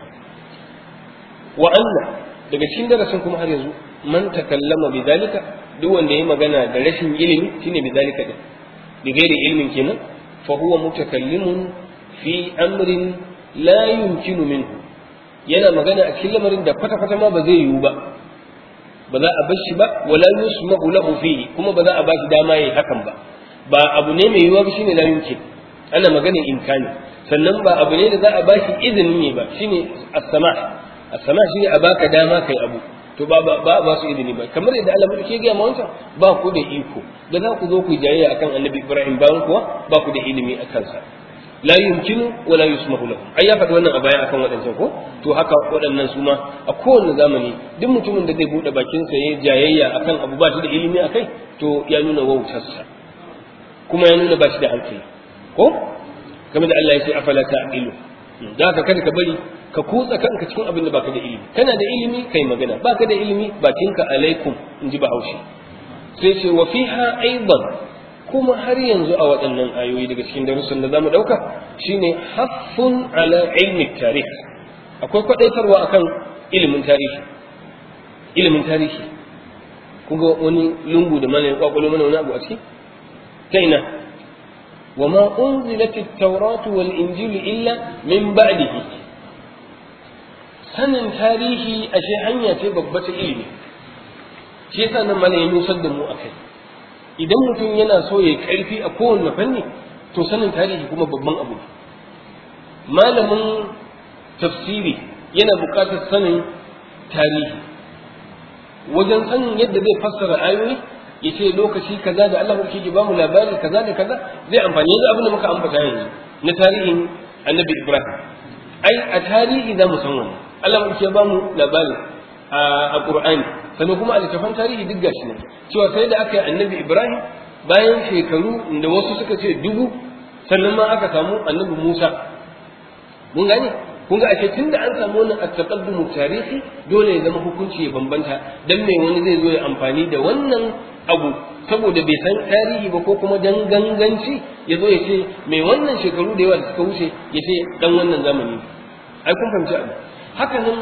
[SPEAKER 2] wa anna daga cikin darasin kuma har yanzu man takallama bi dalika duk wanda ya magana da rashin ilimi shine bi dalika din bi gairi ilmin kenan fa huwa mutakallimun fi amrin la yumkinu minhu yana magana a cikin lamarin da kwata kwata ma ba zai yiwu ba ba za a bar shi ba wala yusma'u lahu fihi kuma ba za a ba shi dama yayi hakan ba ba abu ne mai yiwuwa ba shine la yumkin ana magana imkani sannan ba abu ne da za a ba shi izinin ne ba shine as-sama' as-sama' shine a baka dama kai abu to ba ba ba su izini ba kamar yadda Allah ke gaya ma wancan ba ku da iko da za ku zo ku jayayya akan Annabi Ibrahim bayan kuwa ba ku da ilimi a kansa la yumkinu wa la yusmahu lahum ai ya faɗi wannan a baya akan waɗancan ko to haka waɗannan su ma a kowane zamani duk mutumin da zai buɗe bakin sa yayin jayayya akan abu ba shi da ilimi akai to ya nuna wautarsa kuma ya nuna ba shi da hankali ko kamar da Allah ya ce afala ta'qilu da haka kada ka bari ka kutsa kanka cikin abin da baka da ilimi kana da ilimi kai magana baka da ilimi bakinka alaikum in ji bahaushe sai ce wa fiha aidan kuma har yanzu a waɗannan ayoyi daga cikin darussan da zamu dauka shine haffun ala ilmi tarih akwai kwadaitarwa akan ilimin tarihi ilimin tarihi kun ga wani lungu da mana ya kwakwalo mana wani abu a ciki ta ina وما أنزلت التوراة والإنجيل إلا من بعده sanin tarihi ashe hanya ce babba ta ilimi shi yasa nan mana ya nusar da mu akai idan mutum yana so ya karfi a kowanne fanni to sanin tarihi kuma babban abu malamin tafsiri yana buƙatar sanin tarihi wajen sanin yadda zai fassara ayoyi ya ce lokaci kaza da Allah ke ba mu labari kaza da kaza zai amfani da abin da muka ambata yanzu na tarihin annabi Ibrahim ai a tarihi za mu san wannan Allah ke ba mu labari a Qur'ani sannan kuma a littafan tarihi duk gashi ne cewa sai da aka yi annabi Ibrahim bayan shekaru da wasu suka ce dubu sannan ma aka samu annabi Musa mun gane kun ga ashe tunda an samu wannan at-taqaddum tarihi dole ya zama hukunci ya bambanta dan me wani zai zo ya amfani da wannan abu saboda bai san tarihi ba ko kuma dan ganganci ya zo ya ce mai wannan shekaru da yawa da suka wuce ya ce dan wannan zamani ai kun fahimci abu haka nan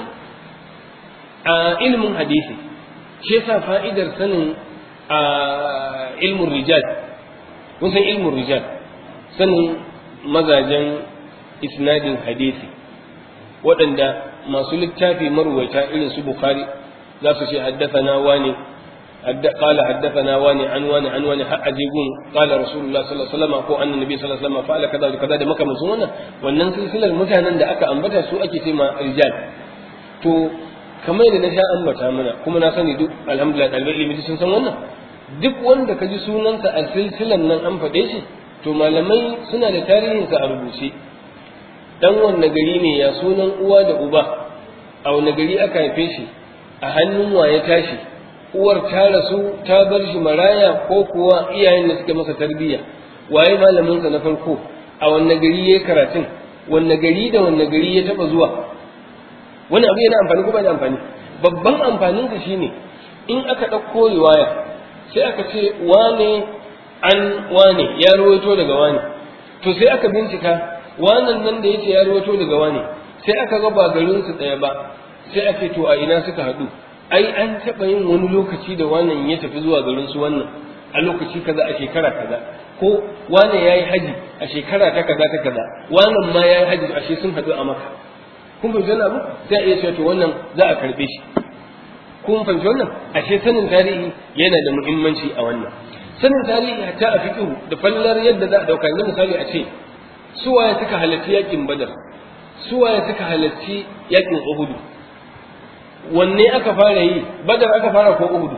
[SPEAKER 2] a ilimin hadisi shi yasa fa'idar sanin a ilmin rijal kun san ilmin rijal sanin mazajen isnadin hadisi waɗanda masu littafi marwaita irin su bukhari za su ce haddathana wani قال حدثنا واني عن واني عن واني أجيبون قال رسول الله صلى الله عليه وسلم ko annan nabi sallallahu alaihi wasallam fa'ala kaza da kaza da makamancin wannan wannan silsilar mutanen da aka ambata su ake ce ma rijal to kamar da na sha ambata mana kuma na sani duk alhamdulillah ɗalibai ilimi sun san wannan duk wanda ka ji sunansa a silsilan nan an faɗe shi to malamai suna da tarihinsa a rubuce dan wanne gari ne ya sunan uwa da uba a wanne gari aka haife shi a hannun wa ya tashi uwar ta rasu ta bar shi maraya ko kuwa iyayen da suke masa tarbiyya waye malamin sa na farko a wanne gari yayi karatun wanne gari da wanne gari ya taba zuwa wani abu yana amfani ko ba da amfani babban amfanin sa shine in aka ɗauko riwaya sai aka ce wane an wane ya rawaito daga wane to sai aka bincika wannan nan da yace ya rawaito daga wane sai aka ga ba garin su ɗaya ba sai ake to a ina suka haɗu ai an taɓa yin wani lokaci da wannan ya tafi zuwa garin su wannan a lokaci kaza a shekara kaza ko wane ya yi haji a shekara ta kaza ta kaza wannan ma ya yi haji ashe sun haɗu a maka kun fahimci wannan abu sai a iya cewa to wannan za a karɓe shi kun fahimci wannan ashe sanin tarihi yana da muhimmanci a wannan sanin tarihi hatta a fiqhu da fallar yadda za a dauka yanzu misali a ce suwaye suka halarci yakin badar suwaye suka halarci yakin uhudu wanne aka fara yi badar aka fara ko uhudu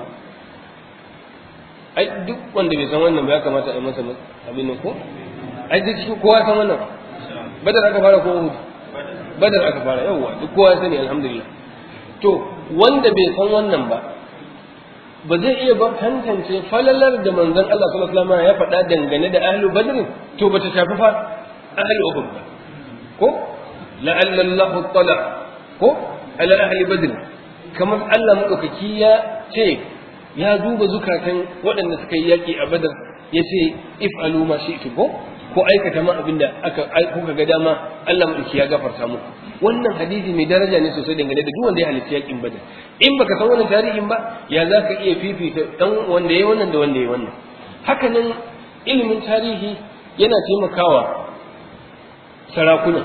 [SPEAKER 2] ai duk wanda bai san wannan ba ya kamata a yi masa abin nan ko ai duk cikin kowa san wannan badar aka fara ko uhudu badar aka fara yawwa duk kowa sani alhamdulillah to wanda bai san wannan ba ba zai iya ba tantance falalar da manzon Allah sallallahu alaihi wasallam ya faɗa dangane da ahlu badr to bata shafi fa ahlu uhud ba ko la'alla Allah tala ko ala ahli badr kamar Allah madaukaki ya ce ya duba zukatan waɗanda suka yi yaƙi a badar ya ce if'alu ma shi'tu ko ko aikata ma abinda aka kuka ga dama Allah madaukaki ya gafarta muku wannan hadisi mai daraja ne sosai dangane da duk wanda ya halarci yakin badar in baka san wannan tarihin ba ya za ka iya fifita dan wanda ya wannan da wanda ya wannan haka nan ilimin tarihi yana taimakawa sarakuna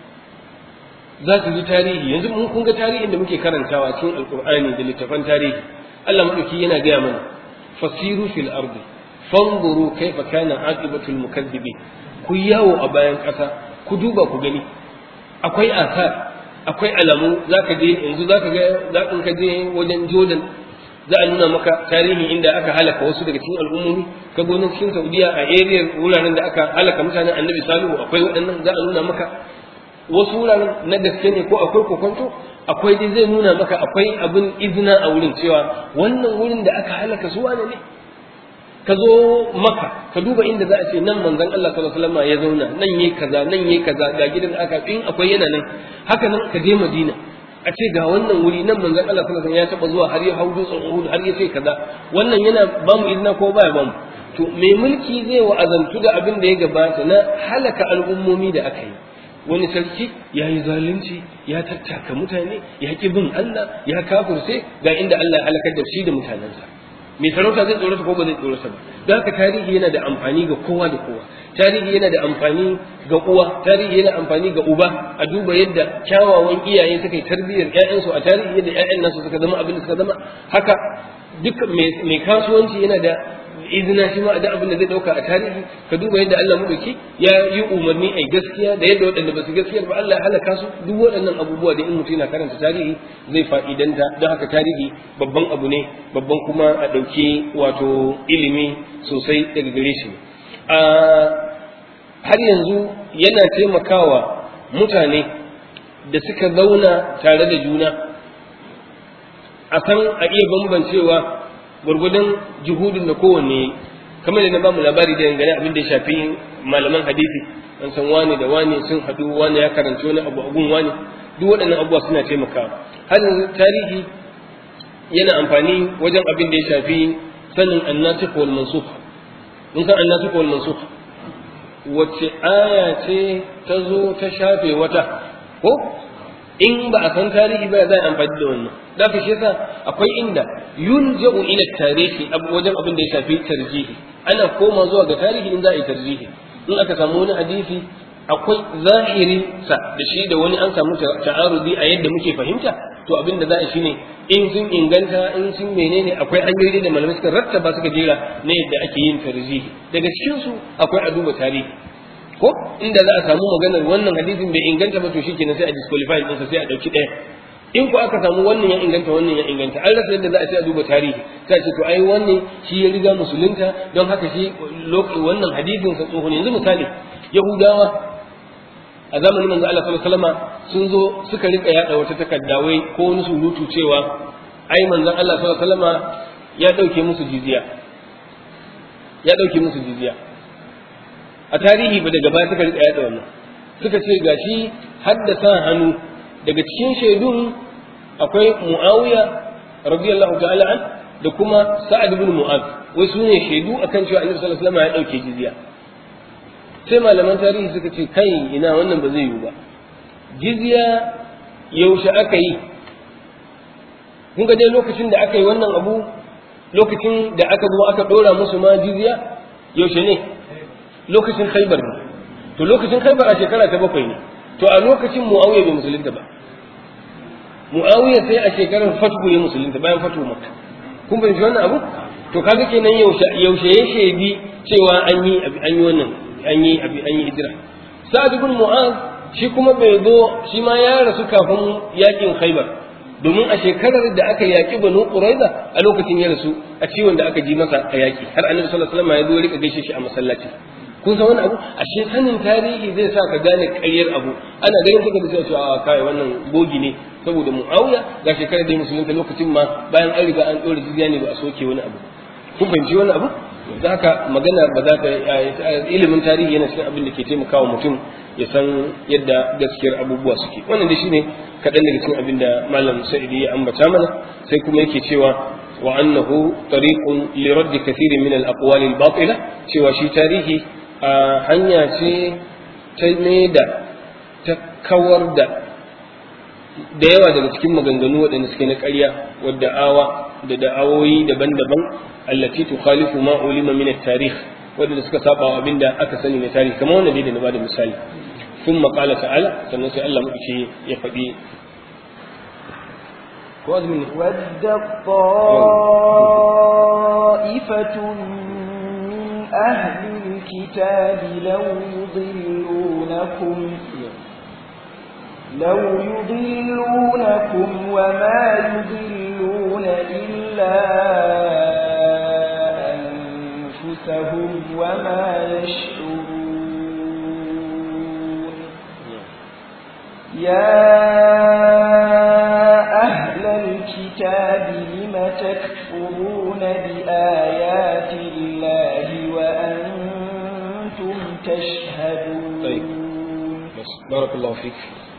[SPEAKER 2] za su ji tarihi yanzu mun kun ga tarihin da muke karantawa cikin alkur'ani da littafan tarihi Allah madauki yana gaya mana fasiru fil ardi fanzuru kaifa kana aqibatul mukaththibin ku yawo a bayan ƙasa ku duba ku gani akwai asar akwai alamu za ka je yanzu za ka ga za ka je wajen jordan za a nuna maka tarihi inda aka halaka wasu daga cikin al'ummomi ka gonin cikin saudiya a area wuraren da aka halaka mutanen annabi salihu akwai waɗannan za a nuna maka wasu wuraren na gaske ne ko akwai kokonto akwai dai zai nuna maka akwai abin izina a wurin cewa wannan wurin da aka halaka su wane ne ka zo maka ka duba inda za a ce nan manzon Allah sallallahu alaihi wasallam ya zauna nan yayi kaza nan yayi kaza ga gidan da aka in akwai yana nan haka nan ka je Madina a ce ga wannan wuri nan manzon Allah sallallahu alaihi wasallam ya taba zuwa har ya hau dutsen Uhud har ya ce kaza wannan yana ba mu izina ko baya ba mu to mai mulki zai wa'azantu da abin da ya gabata na halaka al'ummomi da aka yi wani sarki ya yi zalunci ya tattaka mutane ya ki bin Allah ya kafirce ga inda Allah ya halakar da shi da mutanensa mai sarauta zai tsorata ko ba zai tsorata ba don haka tarihi yana da amfani ga kowa da kowa tarihi yana da amfani ga uwa tarihi yana amfani ga uba a duba yadda kyawawan iyaye suka yi tarbiyyar ƴaƴansu a tarihi yadda ƴaƴan nasu suka zama abin da suka zama haka duk mai kasuwanci yana da izina shi ma da abin da zai dauka a tarihi ka duba yadda Allah madauki ya yi umarni a gaskiya da yadda waɗanda ba su gaskiyar ba Allah ya halaka su duk waɗannan abubuwa da in mutum yana karanta tarihi zai fa'idanta don haka tarihi babban abu ne babban kuma a ɗauki wato ilimi sosai daga gare shi har yanzu yana taimakawa mutane da suka zauna tare da juna a san a iya bambancewa gwargwadon juhudin da kowanne kamar da na bamu labari da dangane abin da ya shafi malaman hadisi an san wane da wane sun haɗu wane ya karanci wani abu a gun wane duk waɗannan abubuwa suna taimakawa har yanzu tarihi yana amfani wajen abin da ya shafi sanin annasikh wal mansukh mun san annasikh wal mansukh wacce aya ce ta zo ta shafe wata ko in ba a san tarihi ba za a amfani da wannan da ka shi yasa akwai inda yunja'u ila tarihi wajen abin da ya shafi tarjihi ana koma zuwa ga tarihi in za a yi tarjihi in aka samu wani hadisi akwai zahirin sa da shi da wani an samu ta'arudi a yadda muke fahimta to abin da za a shine in sun inganta in sun menene akwai hanyoyi da malamai suka rattaba suka jera na yadda ake yin tarjihi daga cikin su akwai a duba tarihi ko inda za a samu maganar wannan hadisin bai inganta ba to shikenan sai a disqualify ɗinsa sai a ɗauki ɗaya in ko aka samu wannan ya inganta wannan ya inganta an rasa yadda za a ce a duba tarihi sai a ce to ai wannan shi ya riga musulunta don haka shi wannan hadisin sa tsohon yanzu misali yahudawa a zamanin manzo Allah sallallahu alaihi wasallam sun zo suka rika yada wata takarda wai ko wani surutu cewa ai manzon Allah sallallahu alaihi wasallam ya dauke musu jizya ya dauke musu jizya a tarihi ba daga baya suka rika yada wannan suka ce gashi haddasa hannu daga cikin shaidun akwai muawiya radiyallahu ta'ala an da kuma sa'ad ibn mu'az wai su ne shaidu akan cewa annabi sallallahu alaihi wasallam ya dauke jizya sai malaman tarihi suka ce kai ina wannan ba zai yiwu ba jizya yaushe aka yi kun ga dai lokacin da aka yi wannan abu lokacin da aka zo aka dora musu ma jizya yaushe ne lokacin khaibar ne to lokacin khaibar a shekara ta bakwai ne to a lokacin muawiya bai musulunta ba muawiya sai a shekarar fatu ya musulunta bayan fatu makka kun fahimci wannan abu to kaga kenan yaushe yaushe ya shaidi cewa an yi an yi wannan an yi an yi hijira sa'ad ibn mu'az shi kuma bai zo shi ma ya rasu kafin yakin khaybar domin a shekarar da aka yaki banu quraiza a lokacin ya rasu a ciwon da aka ji masa a yaki har annabi sallallahu alaihi wasallam ya zo rika gaishe shi a masallaci kun san wani abu ashe sanin tarihi zai sa ka gane ƙaryar abu ana ganin kuka da cewa a kai wannan bogi ne saboda muawiya ga shekarar da musulunta lokacin ma bayan an riga an ɗora jizya ne ba a soke wani abu kun fahimci wani abu da haka magana ba za ta ilimin tarihi yana cikin abin da ke taimakawa mutum ya san yadda gaskiyar abubuwa suke wannan da shine kaɗan daga cikin abin da malam sa'idi ya ambata mana sai kuma yake cewa wa annahu tariqun li radd kathirin min al-aqwal al-batila cewa shi tarihi a hanya ce ta da ta kawar da da yawa daga cikin maganganu waɗanda suke na ƙarya wadda awa da da'awoyi daban-daban allati tukhalifu ma ulima min at-tarikh wadanda suka saba wa abinda aka sani na tarihi kamar wannan da na bada misali ثم قال تعالى sannan sai Allah muke ya faɗi ko azumin
[SPEAKER 1] ود طائفة من أهل الكتاب لو يضلونكم لو يضلونكم وما يضلون إلا أنفسهم وما يشعرون يا أهل الكتاب لم تكفرون بآيات الله وأنتم تشهدون
[SPEAKER 2] طيب بس بارك الله فيك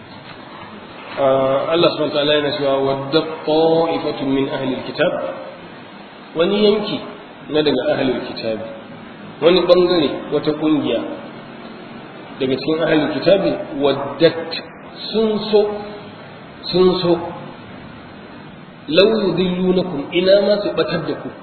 [SPEAKER 2] آه الله سبحانه وتعالى ينسوا ودت طائفة من أهل الكتاب wani yanki na daga ahalul kitabi wani bangare wata kungiya daga cikin ahalul kitabi waddat sun so sun so law yudillunakum ina ma su batar da ku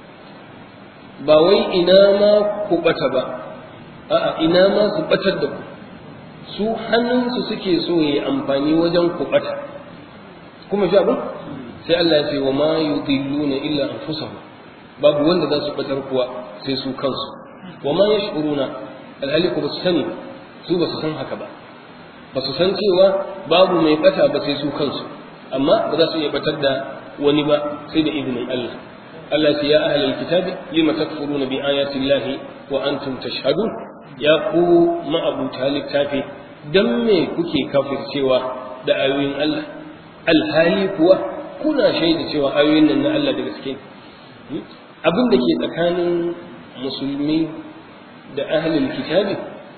[SPEAKER 2] ba wai ina ma ku bata ba a'a ina ma su batar da ku su hannunsu suke so yayi amfani wajen ku bata kuma ji abin sai Allah ya ce wa ma yudilluna illa anfusahum babu wanda za su batar kuwa sai su kansu wa ma yash'uruna alhali ku basu sani su basu san haka ba basu san cewa babu mai bata ba sai su kansu amma ba za su iya batar da wani ba sai da izinin Allah Allah ce ya ahlal kitabi lima takfuruna bi ayati llahi wa antum tashhadun ya ku ma'abuta littafi dan me kuke kafircewa da ayoyin Allah alhali kuwa kuna shaida cewa ayoyin nan na Allah da gaske abin da ke tsakanin musulmi da ahlul kitabi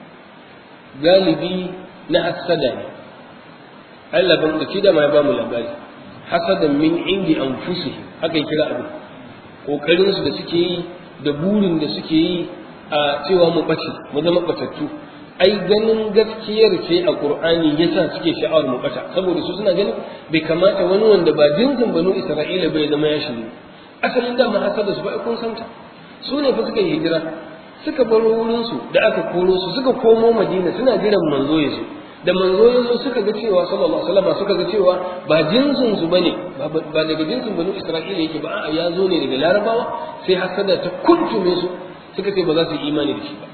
[SPEAKER 2] galibi na hasada ne Allah ban da da ma ya ba mu labari hasadan min indi anfusihim haka ya kira abin kokarin su da suke yi da burin da suke yi a cewa mu bace mu zama batattu ai ganin gaskiyar ce a qur'ani yasa suke sha'awar mu bata saboda su suna ganin bai kamata wani wanda ba jinsin banu isra'ila bai zama ya shiru asalin da hasada su ba kun santa su ne fa suka yi hijira suka baro wurin su da aka koro su suka komo madina suna jiran manzo ya zo da manzo ya zo suka ga cewa sallallahu alaihi wasallam suka ga cewa ba jinsin su bane ba daga jinsin banu isra'ila yake ba a'a ya zo ne daga larabawa sai hasada ta kuntume su suka ce ba za su yi imani da shi ba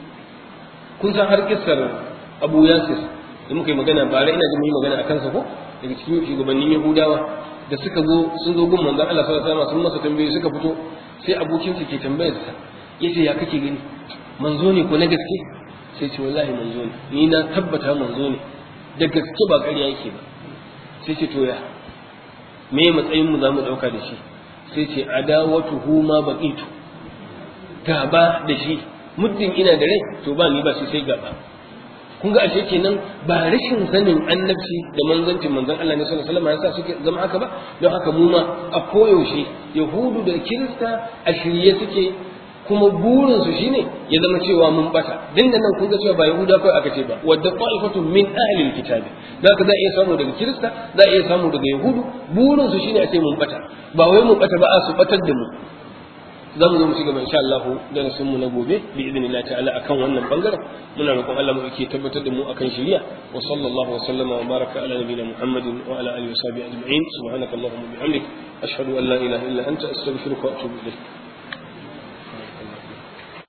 [SPEAKER 2] kun san har kissar abu yasir da muka yi magana ba ina jin yi magana a kansa ko daga cikin shugabannin yahudawa da suka zo sun zo gun manzon Allah sallallahu alaihi wasallam sun masa tambayoyi suka fito sai abokin su ke tambayar sa yace ya kake gani manzo ne ko na gaske sai ce wallahi manzo ne ni na tabbata manzo ne da gaske ba ƙarya yake ba sai ce to ya me matsayin mu zamu dauka da shi sai ce adawatuhu ma baqitu gaba da shi muddin ina da rai to ba ni ba shi sai gaba kun ga ashe kenan ba rashin sanin annabci da manzancin manzon Allah ne sallallahu alaihi wasallam yasa suke zama haka ba don haka mu ma a koyaushe yahudu da kirista a shirye suke kuma burin su shine ya zama cewa mun bata din da nan kun ga cewa ba yahuda kai aka ce ba wadda qa'ifatun min ahli alkitabi zaka za iya samu daga kirista za iya samu daga yahudu burin su shine a ce mun bata ba wai mun bata ba a su batar da mu za mu zo mu ci gaba insha Allah darasin mu na gobe bi idnillahi ta'ala akan wannan bangaren muna roƙon Allah mu yake tabbatar da mu akan shari'a wa sallallahu wa sallama wa baraka ala nabiyina Muhammadin wa ala alihi wa sahbihi ajma'in subhanakallahumma wa bihamdik ashhadu an la ilaha illa anta astaghfiruka wa atubu ilayk